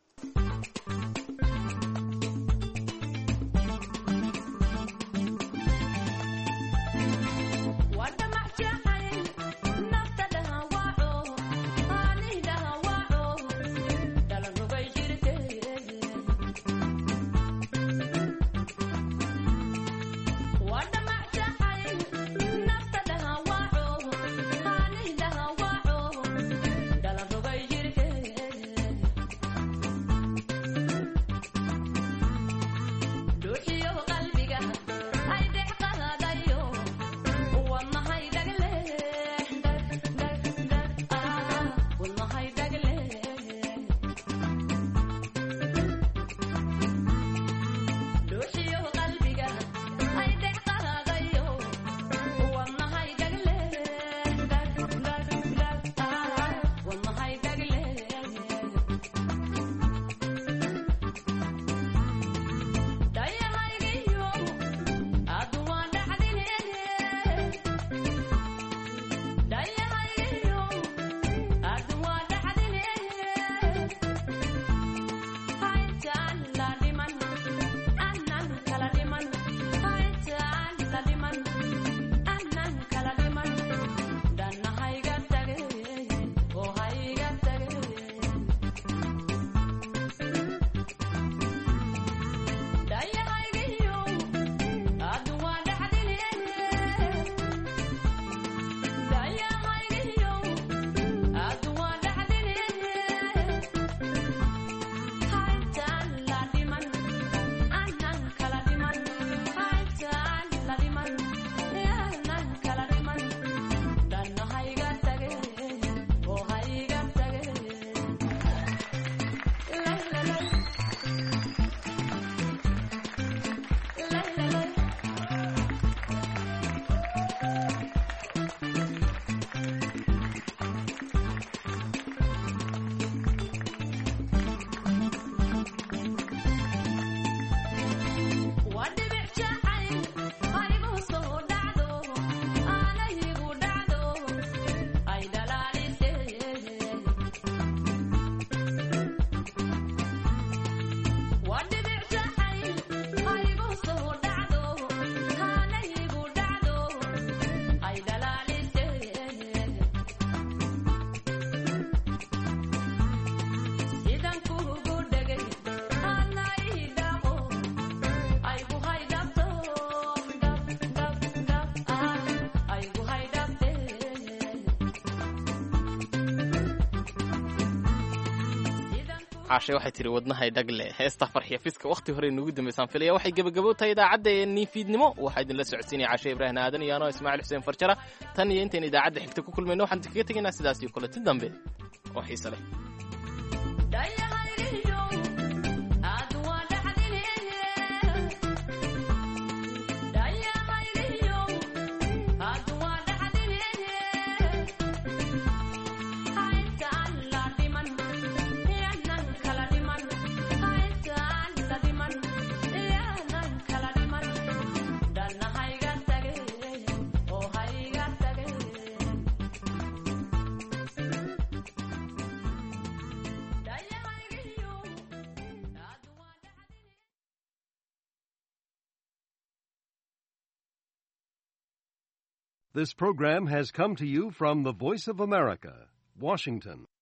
caashay waxay tihi wadnahay dhagle heesta farxiya fiska wakhti hore nugu dambaysaan filaya waxay gebagabo tahay idaacaddeenii fiidnimo waxaa idinla socodsiinaya caashe ibraahim aadan iyo anoo ismaaciil xuseen farjara tan iyo intayn idaacadda xigta ku kulmayno waxaan idinkaga tegaynaa sidaas iyo kuleti dambe oo xiise leh This program has come to you from the Voice of America, Washington.